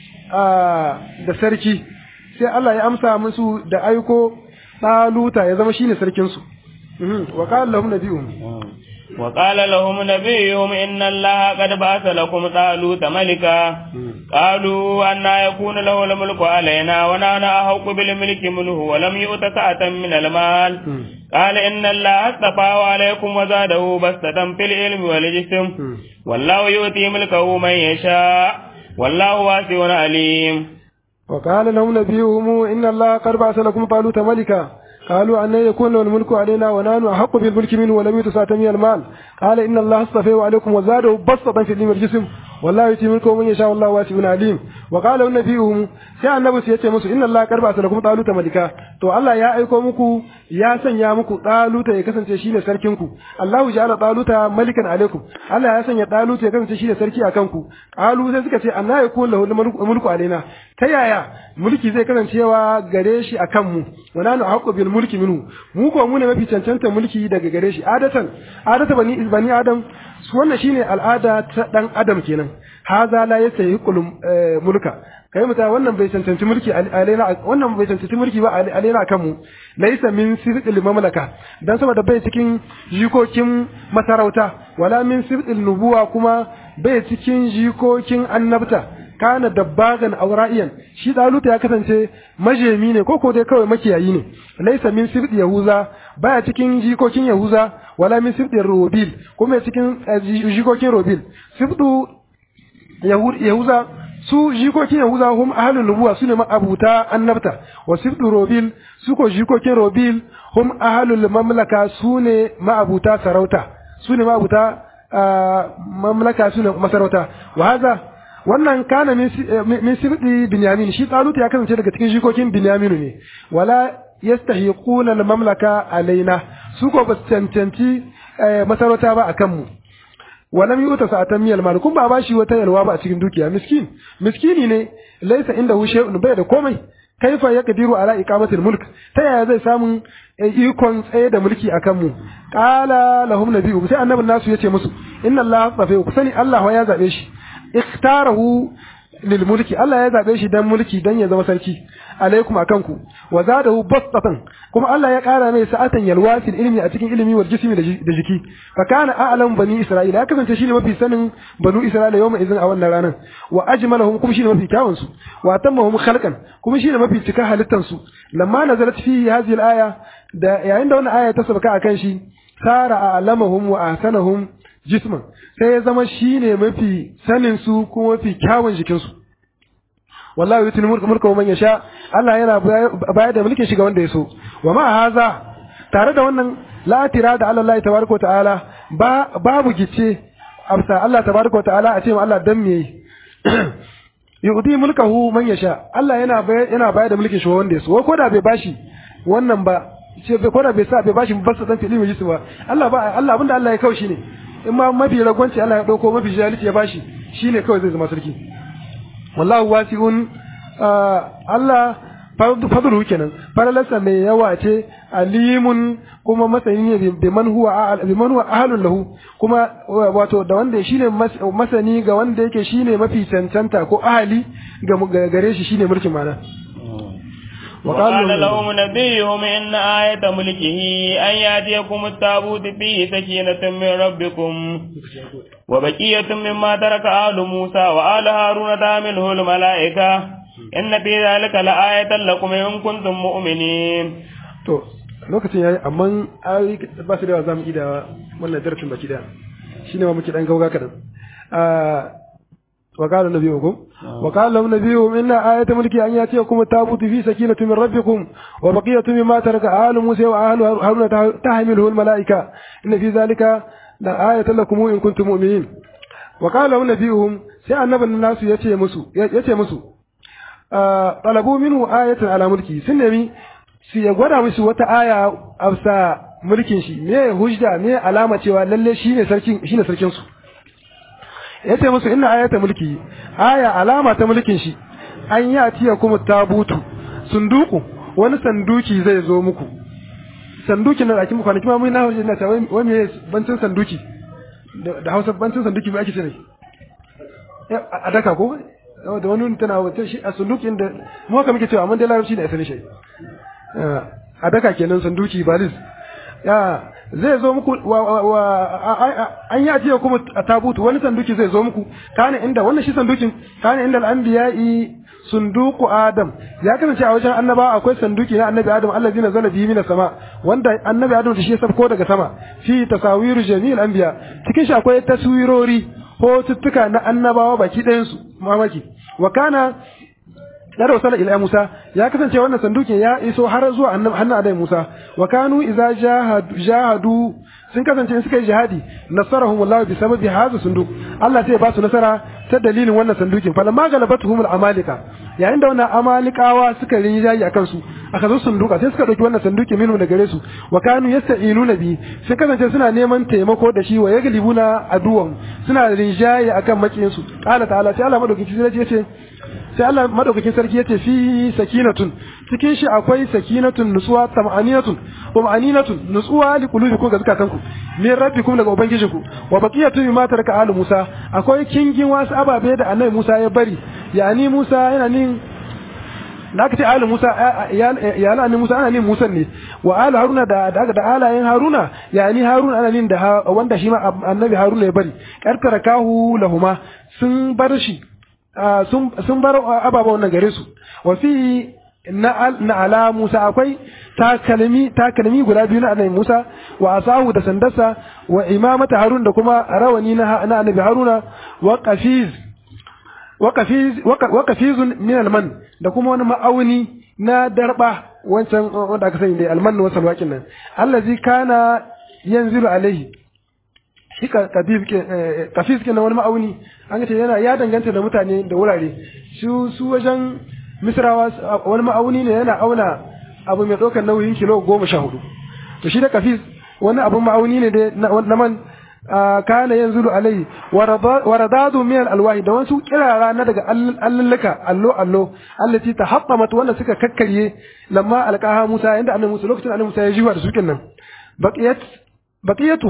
da sarki sai Allah ya amsa musu da aiko taluta ya zama shine sarkin su وقال لهم نبيهم وقال لهم نبيهم إن الله قد بعث لكم طالوت ملكا قالوا أن يكون له الملك علينا ونحن أحق بالملك منه ولم يؤت سعة من المال قال إن الله اصطفاه عليكم وزاده بسطة في العلم والجسم والله يؤتي ملكه من يشاء والله واسع عليم وقال لهم نبيهم إن الله قد بعث لكم طالوت ملكا قالوا أن يكون له الملك علينا ونحن أحق بالملك منه ولم يتسع من المال قال إن الله اصطفيه عليكم وزاده بسطة في الدين والجسم والله يؤتي ملكه من يشاء والله واسع عليم وقال النبي sai annabi sai ya ce musu inna Allah karba ta lakum taluta malika to Allah ya aiko muku ya sanya muku taluta ya kasance shine sarkin ku Allahu ja'ala taluta malikan alaikum Allah ya sanya taluta ya kasance shine sarki akan ku qalu sai suka ce anna yakun lahu mulku alaina ta yaya mulki zai kasancewa gare shi akan mu wa nanu haqqu bil mulki minhu mu ko mu ne mafi cancanta mulki daga gare shi adatan adata bani bani adam wannan shine al'ada ta dan adam kenan haza la yastahiqul mulka kai muta wannan bai cancanci mulki alaina wannan bai cancanci mulki ba alaina kan mu laysa min sirqil mamlaka dan saboda bai cikin jikokin masarauta wala min sirqil nubuwa kuma bai cikin jikokin annabta kana dabbagan aura'iyan shi daluta ya kasance majemi ne ko ko dai kawai makiyayi ne laysa min sirqi yahuza baya cikin jikokin yahuza wala min sirqi robil kuma cikin jikokin robil sirqu yahuza su jikokin yahuza hum ahlul nubuwa sune ma'abuta annabta wa sibdu robil su ko jikokin robil hum ahlul mamlaka sune ma'abuta sarauta sune ma'abuta mamlaka sune masarauta wa haza wannan kana min sibdi binyamin shi talut ya kasance daga cikin jikokin binyaminu ne wala yastahiquna al mamlaka alaina su ko ba cancanci masarauta ba akan mu walam yuta sa'atan miyal mal kun ba bashi wata yalwa ba a cikin dukiya miskin miskini ne laysa indahu shay'un bai da komai kaifa yaqdiru ala iqamati mulk ta yaya zai samu ikon tsaye da mulki akan mu qala lahum nabiyyu sai annabin nasu yace musu inna allaha tsafe ku sani allah ya zabe shi ikhtarahu lil mulki Allah ya zabe shi dan mulki dan ya zama sarki alaikum akan ku wa zadahu bastatan kuma Allah ya kara mai sa'atan yalwa fil ilmi a cikin ilimi wal jismi da jiki fa kana a'lam bani isra'ila ya kasance shine mafi sanin banu isra'ila yawma idan a wannan ranar wa ajmalahum kuma shine mafi kyawun su wa tammahum khalqan kuma shine mafi cika halittan su lamma nazalat fihi hadhihi al-aya da yayin da wannan aya ta sabaka akan shi sara a'lamahum wa ahsanahum jisman sai ya zama shine mafi sanin su kuma mafi kyawun jikin su wallahi yutul mulka mulka man yasha Allah yana bayar da mulkin shi ga wanda ya so wa ma haza tare da wannan la tirada ala Allah tabaraka ta'ala ba babu gice amsa Allah tabaraka ta'ala a ce ma Allah dan me yudi mulkahu man yasha Allah yana yana bayar da mulkin shi wanda ya so ko da bai bashi wannan ba ce bai ko da bai sa bai bashi ba sa dan fili mai jisu ba Allah ba Allah abinda Allah ya kawo shi ne in ma mafi ragwanci Allah ya dauko mafi jalisi ya bashi shine kawai zai zama sarki wallahu wasi'un Allah fadlu kenan faralarsa mai yawa ce alimun kuma masani ne bi man huwa bi man huwa ahlun lahu kuma wato da wanda shine masani ga wanda yake shine mafi cancanta ko ahli ga gare shi shine mulkin mana وقال لهم نبيهم إن آية ملكه أن يأتيكم التابوت فيه سكينة من ربكم وبقية مما ترك آل موسى وآل هارون تحمله الملائكة إن في ذلك لآية لكم إن كنتم مؤمنين to lokacin yayi amma ai ba su da yawa zamu ida wannan darasin baki da shine ma muke dan gauga kadan وقال نبيكم وقال لهم نبيهم إن آية ملكي أن يأتيكم التابوت في سكينة من ربكم وبقية مما ترك آل موسى وآل هارون تحمله الملائكة إن في ذلك لآية لكم إن كنتم مؤمنين وقال لهم نبيهم سي النبي الناس يتي مسو يتي مسو طلبوا منه آية على ملكي سنمي su ya gwada musu wata aya a mulkin shi me hujja me alama cewa lalle shine sarkin shine sarkin su yace musu inna ayata mulki aya alama ta mulkin shi an yi atiya kuma tabutu sunduku wani sanduki zai zo muku sanduki na akin kwanaki ma mun na hujja na tawai wai me bancin sanduki da Hausa bancin sanduki me ake ce ne a daka ko da wani tana wata shi a sandukin da mu haka muke cewa amma dai larabci ne asali shi a daka kenan sanduki balis ya zai zo muku an yi ajiye kuma a tabutu wani sanduki zai zo muku kana inda wannan shi sandukin kana inda al'anbiya'i sunduku adam ya kasance a wajen annaba akwai sanduki na annabi adam allazi nazala bihi minas sama wanda annabi adam da shi ya sabko daga sama fi tasawiru jami'il anbiya cikin shi akwai taswirori hotuttuka na annabawa baki ɗayan su mamaki wa kana da wasala ila Musa ya kasance wannan sandukin ya iso har zuwa hannun annabi Musa wa kanu idza jahadu sun kasance in suka yi jihadi nasarahum Allah bi sababi hadha sunduk Allah sai ba su nasara ta dalilin wannan sandukin falamma galabatuhum al-amalika yayin da wannan amalikawa suka yi jayi akan su aka zo sunduka sai suka dauki wannan sanduki minhu da gare su wa kanu yasta'inuna bi sun kasance suna neman taimako da shi wa yaglibuna aduwan suna rinjaye akan makiyin su qala ta'ala sai Allah madaukakin sarki yace sai Allah madaukakin sarki yace fi sakinatun cikin shi akwai sakinatun nutsuwa tam'aninatun wa ma'aninatun nutsuwa li qulubikum ga zakatanku min rabbikum daga ubangijinku wa baqiyatun mimma taraka alu Musa akwai kingin wasu ababe da annabi Musa ya bari yani Musa yana nin da aka ce alu Musa ya ala Musa ana nin Musa ne wa alu Haruna da da da alayen Haruna yani Haruna ana nin da wanda shi ma annabi Haruna ya bari karkara kahu lahuma sun bar shi sun bar ababa wannan gare su wa fi na ala Musa akwai takalmi takalmi guda biyu na annabi Musa wa asahu da sandarsa wa imamata Harun da kuma rawani na annabi Haruna wa qafiz wa qafiz wa qafizun min alman da kuma wani ma'auni na darba wancan wanda aka sani da alman wa salwakin nan allazi kana yanzilu alaihi shi kafis ke na wani ma'auni an ce yana ya danganta da mutane da wurare su su wajen misrawa wani ma'auni ne yana auna abu mai ɗaukar nauyin kilo goma sha hudu to shi da kafis wani abun ma'auni ne da na man kana yanzu alai wa radadu min alwahi da wasu kirara na daga allallaka allo allo allati tahabbamat wanda suka kakkarye lamma alqaha Musa inda annabi Musa lokacin annabi Musa ya jiwa da su nan baqiyat baqiyatuha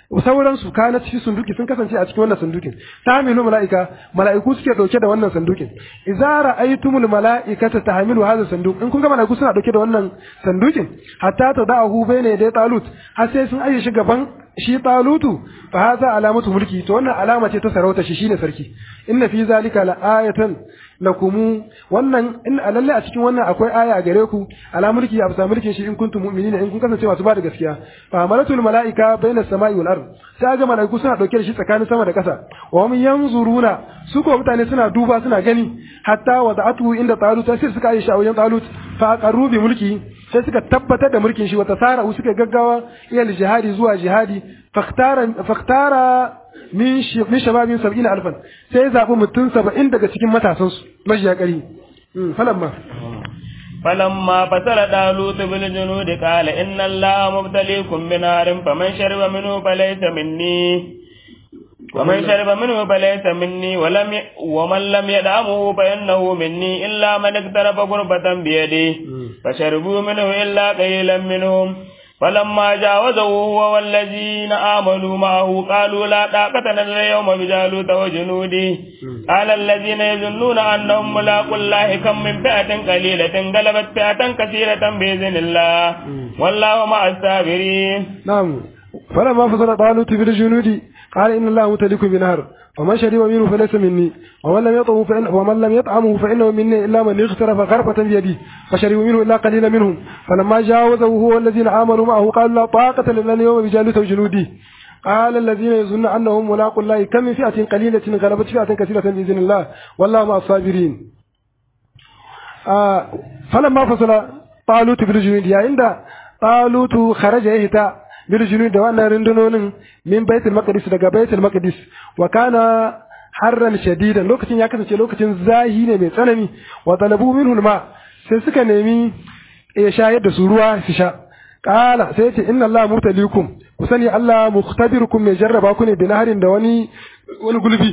sauransu kana cikin sunduki sun kasance a cikin wannan sundukin tahmilu malaika malaiku suke dauke da wannan sundukin idza ra'aytumul malaikata tahmilu hadha sanduk in kun ga malaiku suna dauke da wannan sandukin hatta tada'uhu bayna yaday talut har sai sun aje shi gaban shi talutu fa hadha alamatu mulki to wannan alama ce ta sarauta shi shine sarki inna fi zalika la'ayatan lakumu wannan in lalle a cikin wannan akwai aya a gare ku ala mulki ya bisa mulkin shi in kuntum mu'minina in kun kasance masu ba da gaskiya fa amalatul malaika baina samai wal ard sai ga malaiku suna dauke da shi tsakanin sama da kasa wa hum yanzuruna su ko mutane suna duba suna gani hatta wada'atu inda talut sai suka yi shawayen talut fa aqarru bi mulki sai suka tabbatar da mulkin shi wata sara suka gaggawa ila jihadi zuwa jihadi faktara faktara min shababin sab'ina alfan sai ya zaɓi mutum saba'in daga cikin matasansu majiya ƙari falamma فلما فصل طالوت بالجنود قال إن الله مبتليكم بنار فمن شرب منه فليس مني ومن شرب منه فليس مني ولم ي... ومن لم يدعمه فإنه مني إلا من اقترف غرفة بيده فشربوا منه إلا قليلا منهم فلما جاوزه هو والذين آمنوا معه قالوا لا طاقة لنا اليوم بجالوت وجنوده قال الذين يظنون أنهم ملاقوا الله كم من فئة قليلة غلبت فئة كثيرة بإذن الله والله مع الصابرين نعم فلما فصل طالوت بالجنود قال إن الله متلك بنهر ومن شرب منه فليس مني ومن لم يطعمه فإن ومن لم يطعمه فإنه مني إلا من اغترف غرفة بيده فشربوا منه إلا قليلا منهم فلما جاوزه هو والذين آمنوا معه قالوا لا طاقة لنا اليوم بجالوت وجنوده قال الذين يظنون أنهم ملاقوا الله كم من فئة قليلة غلبت فئة كثيرة بإذن الله والله مع الصابرين آه فلما فصل طالوت بالجنود يا عند طالوت خرج يهتا biljunu da wannan rundunonin min baitul maqdis daga baitul maqdis wa kana harran shadidan lokacin ya kasance lokacin zahi ne mai tsanani wa talabu minhu ma sai suka nemi ya shayar da su ruwa su sha qala sai ce inna allaha mutalikum ku sani allah mukhtabirukum mai jarraba ku ne bi naharin da wani wani gulbi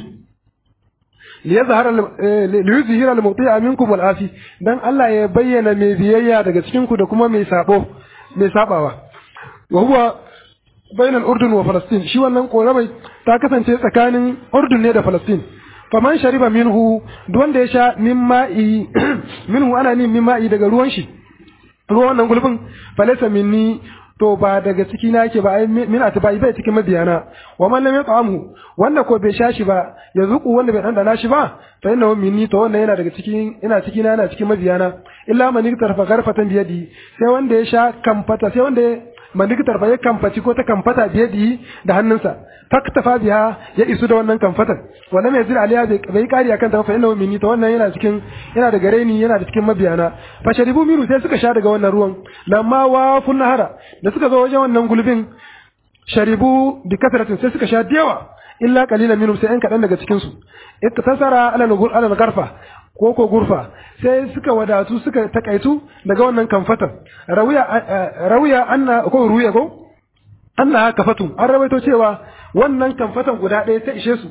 liyazhara liyuzhira al-muti'a minkum wal-afi dan Allah ya bayyana mai biyayya daga cikin ku da kuma mai sabo mai sabawa وهو بين الأردن وفلسطين شي wannan koramai ta kasance tsakanin Urdun ne da Falastin faman shariba minhu wanda ya sha min ma'i minhu ana nin min ma'i daga ruwan shi ruwan wannan gulbin falaysa minni to ba daga ciki na yake ba ai min atbai bai cikin mabiyana wa man lam yat'amhu wanda ko bai sha shi ba ya zuku wanda bai dandana shi ba fa innahu minni to wannan yana daga cikin ina cikin yana cikin mabiyana illa man yaktarfa garfatan biyadi sai wanda ya sha kamfata sai wanda mandikitar fa ya kamfaci ko ta kamfata biye da hannunsa faktafa biya ya isu da wannan kamfatan wanda mai zira aliya bai kari akan ta fa inna minni to wannan yana cikin yana da gare ni yana da cikin mabiyana fa sharibu miru sai suka sha daga wannan ruwan lamma wa fun nahara da suka zo wajen wannan gulbin sharibu bi kasratin sai suka sha diyawa illa qalilan minhum sai an kadan daga cikin su ittasara ala ala garfa ko ko gurfa sai suka wadatu suka takaitu daga wannan kamfatan rawiya rawiya anna ko ruya ko anna kafatu an rawaito cewa wannan kamfatan guda ɗaya ta ishe su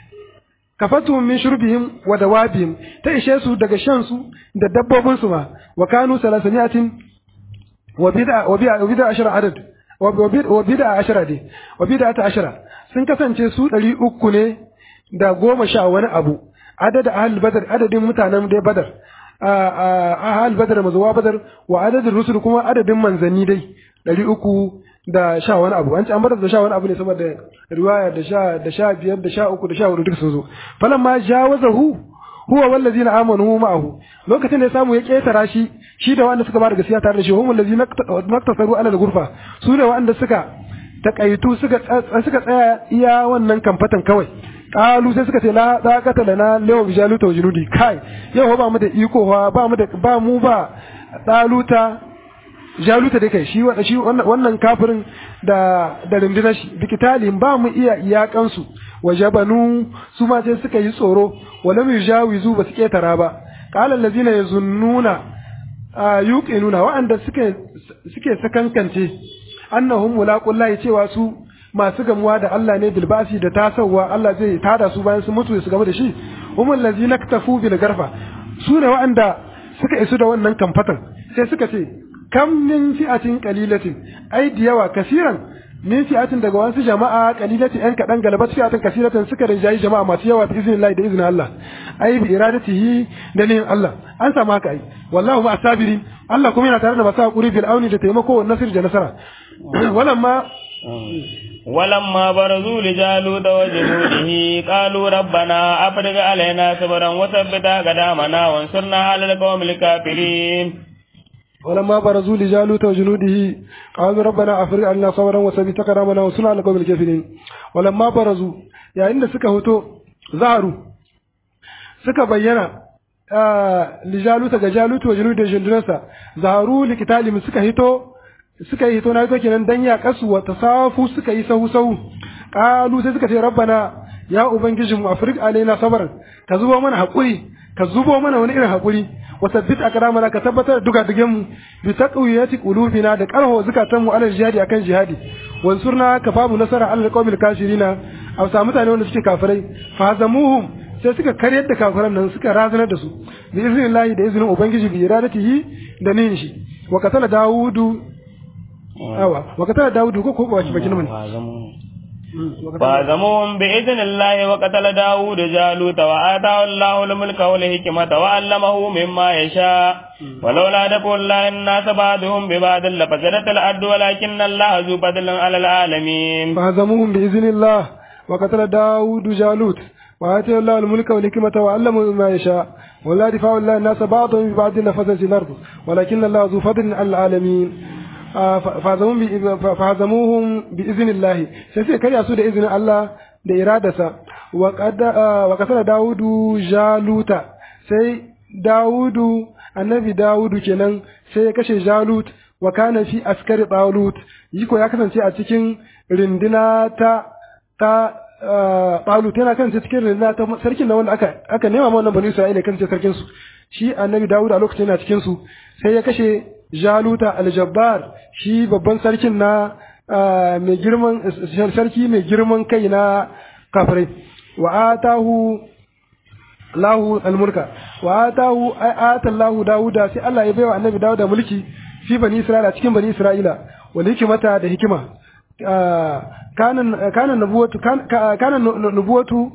kafatu min shurbihim wa dawabihim ta ishe su daga shan su da dabbobin su ma wa kanu salasaniyatin wa bid'a wa bid'a wa bid'a ashara adad wa bid'a ashara dai wa bid'a ta ashara sun kasance su ɗari uku ne da goma sha wani abu adad ahal badar adadin mutanen dai badar ahal badar mazuwa badar wa adadin rusul kuma adadin manzanni dai ɗari uku da sha wani abu an ci an badar da sha wani abu ne saboda riwaya da sha da sha biyar da sha uku da sha hudu duk sun zo falamma jawazahu huwa wallazina amanu ma'ahu lokacin da ya samu ya ketara shi shi da wanda suka bada gaskiya tare da shi hum allazina naktasaru ala al-ghurfa su da wanda suka takaitu suka suka tsaya iya wannan kamfatan kawai kalu sai suka ce la daqata lana lawa bijaluta wa junudi kai yau ba mu da iko ba mu da ba mu ba daluta jaluta da kai shi wanda shi wannan kafirin da da rundunar shi dikitalin ba mu iya iyakan su wajabanu su ma sai suka yi tsoro walam yujawizu ba su ketara ba qala allazina yazunnuna yuqinuna wa'anda suke suke sakankance annahum mulaqullahi cewa su masu gamuwa da Allah ne bilbasi da tasawa Allah zai tada su bayan su mutu su gamu da shi humul ladzina ktafu bil garfa su ne wa'anda suka isu da wannan kamfatan sai suka ce kam min fi'atin qalilatin ai da yawa kasiran min fi'atin daga wasu jama'a qalilati yan kadan galabat fi'atin kasiratan suka rinjayi jama'a masu yawa bi iznillahi da iznin Allah ai bi iradatihi da nihin Allah an samu haka ai wallahu ma sabirin Allah kuma yana tare da masu hakuri bil auni da taimako wa nasir da nasara walamma ولما برزوا لجالوت وجنوده قالوا ربنا أفرغ علينا صبرا وثبت أقدامنا وانصرنا على القوم الكافرين ولما برزوا لجالوت وجنوده قالوا ربنا أفرغ علينا صبرا وثبت أقدامنا وانصرنا على القوم الكافرين ولما برزوا يعني إن سكا هتو ظهروا سكا بينا lijaluta ga jalutu wa junudu da jundunansa zaharu likitali mu suka hito suka yi hito na hito kenan dan ya kasu wa tasafu suka yi sahu sahu qalu sai suka ce rabbana ya ubangijin mu afrik alaina sabran ka zubo mana hakuri ka zubo mana wani irin hakuri wa sabbit akramana ka tabbatar da duka digen mu bi taqwiyati qulubina da qarho zakatan mu ala jihadi akan jihadi wansurna ka babu nasara ala alqawmil kafirina aw sa mutane wanda suke kafirai fa zamuhum sai suka karyar da kafiran nan suka razanar da su bi iznillahi da izinin ubangiji bi iradatihi da nin shi wa katala dawudu awa wa katala dawudu ko ko ba bakin mun فهزموهم بإذن الله وقتل داود جالوت وآتاه الله الملك والحكمة وعلمه مما يشاء ولولا دفع الله الناس بعضهم ببعض لفسدت الأرض ولكن الله ذو فضل على العالمين فهزموهم بإذن الله وقتل داود جالوت وآتاه الله الملك والحكمة وعلمه مما يشاء ولا دفاع الله الناس بعضهم ببعض لفسدت الأرض ولكن الله ذو فضل على العالمين fahazamuhum bi iznillahi sai sai karya su da izinin Allah da iradarsa wa kasar Dawudu Jaluta sai Dawudu annabi Dawudu kenan sai ya kashe Jalut wa kana fi askari Talut yiko ya kasance a cikin rindina ta ta Talut yana kasance cikin rindina ta sarkin da wanda aka aka nema ma wannan bani Isra'ila kasance sarkin su shi annabi Dawud a lokacin yana cikin su sai ya kashe Jaluta aljabbar shi babban sarkin na mai girman sarki mai girman kai na kafirai wa atahu lahu almulka wa atahu ata lahu dauda sai Allah ya baiwa annabi dauda mulki fi bani isra'ila cikin bani isra'ila wal hikmata da hikima kana kana nubuwatu kana nubuwatu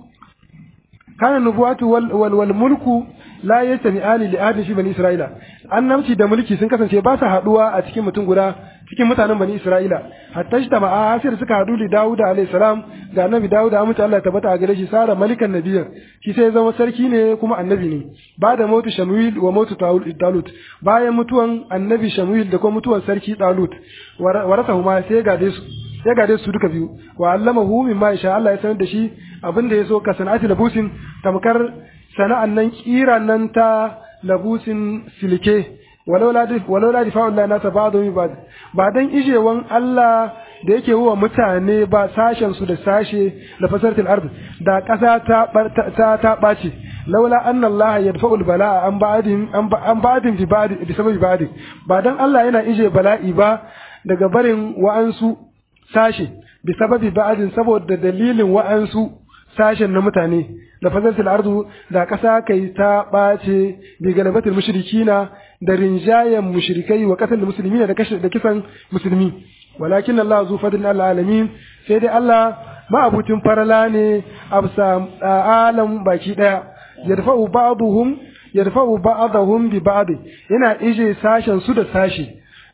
kana nubuwatu wal wal mulku la yastami'ani li ahadin fi bani isra'ila annabci da mulki sun kasance ba su haduwa a cikin mutum guda cikin mutanen bani isra'ila hatta shi tama'a hasir suka hadu da dawuda alayhi salam ga annabi dawuda amince Allah ya tabbata a gare shi sara malikan nabiyyan shi sai zama sarki ne kuma annabi ne ba da mutu shamuil wa mutu talut bayan mutuwan annabi shamuil da kuma mutuwan sarki talut warasahu ma sai gade su ya gade su duka biyu wa allamahu mimma insha Allah ya sanar da shi abin da ya so ka sana'ati labusin tamkar sana'an nan kira nan ta labusin silke walaula difa'un la nasa ba'dhum bi ba'd ba dan ijewan Allah da yake wa mutane ba sashen su da sashe da fasartil ard da ƙasa ta ta ta bace laula anna Allah yadfa'ul bala'a an ba'din an ba'din bi ba'd bi sababi ba'd ba dan Allah yana ije bala'i ba daga barin wa'ansu sashe bi sababi ba'din saboda dalilin wa'ansu sashen na mutane da fasatil ardu da ƙasa kai ta ɓace bi galabatul mushrikina da rinjayen mushrikai wa ƙasar musulmi da kashe da kisan musulmi walakin Allah zu fadlin alamin sai dai Allah ma'abutin farala ne absa alam baki daya yadfa'u ba'dhum yadfa'u ba'dahum bi ba'd yana ije sashen su da sashi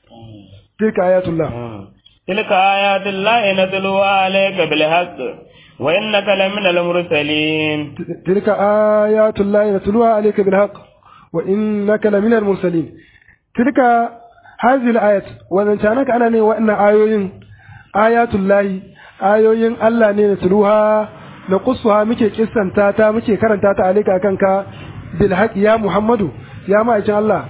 tilka ayatullah tilka ayatullahi natluwa alayka bil haqq وإنك لمن المرسلين تلك آيات الله نتلوها عليك بالحق وإنك لمن المرسلين تلك هذه الآيات وإن كانك أنا ني وإن آيوين آيات الله آيوين الله ني نتلوها نقصها مكي كسن تاتا مكي كرن تاتا عليك أكنك بالحق يا محمد يا ما إن الله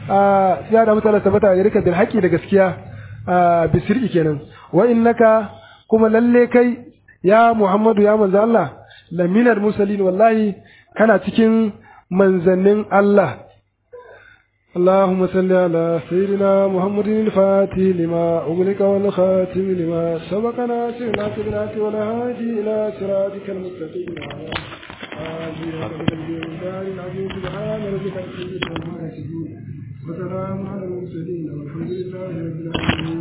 يا da mutane tabbata gare ka bil haqi da gaskiya bisiri kenan wa innaka kuma lalle kai ya Muhammadu ya manzo Allah laminar musalin wallahi kana cikin manzannin Allah اللهم صل على سيدنا محمد الفاتح لما أغلق والخاتم لما سبق ناصر ناصر الهدى والهادي إلى صراطك المستقيم وسلام على المرسلين والحمد لله رب العالمين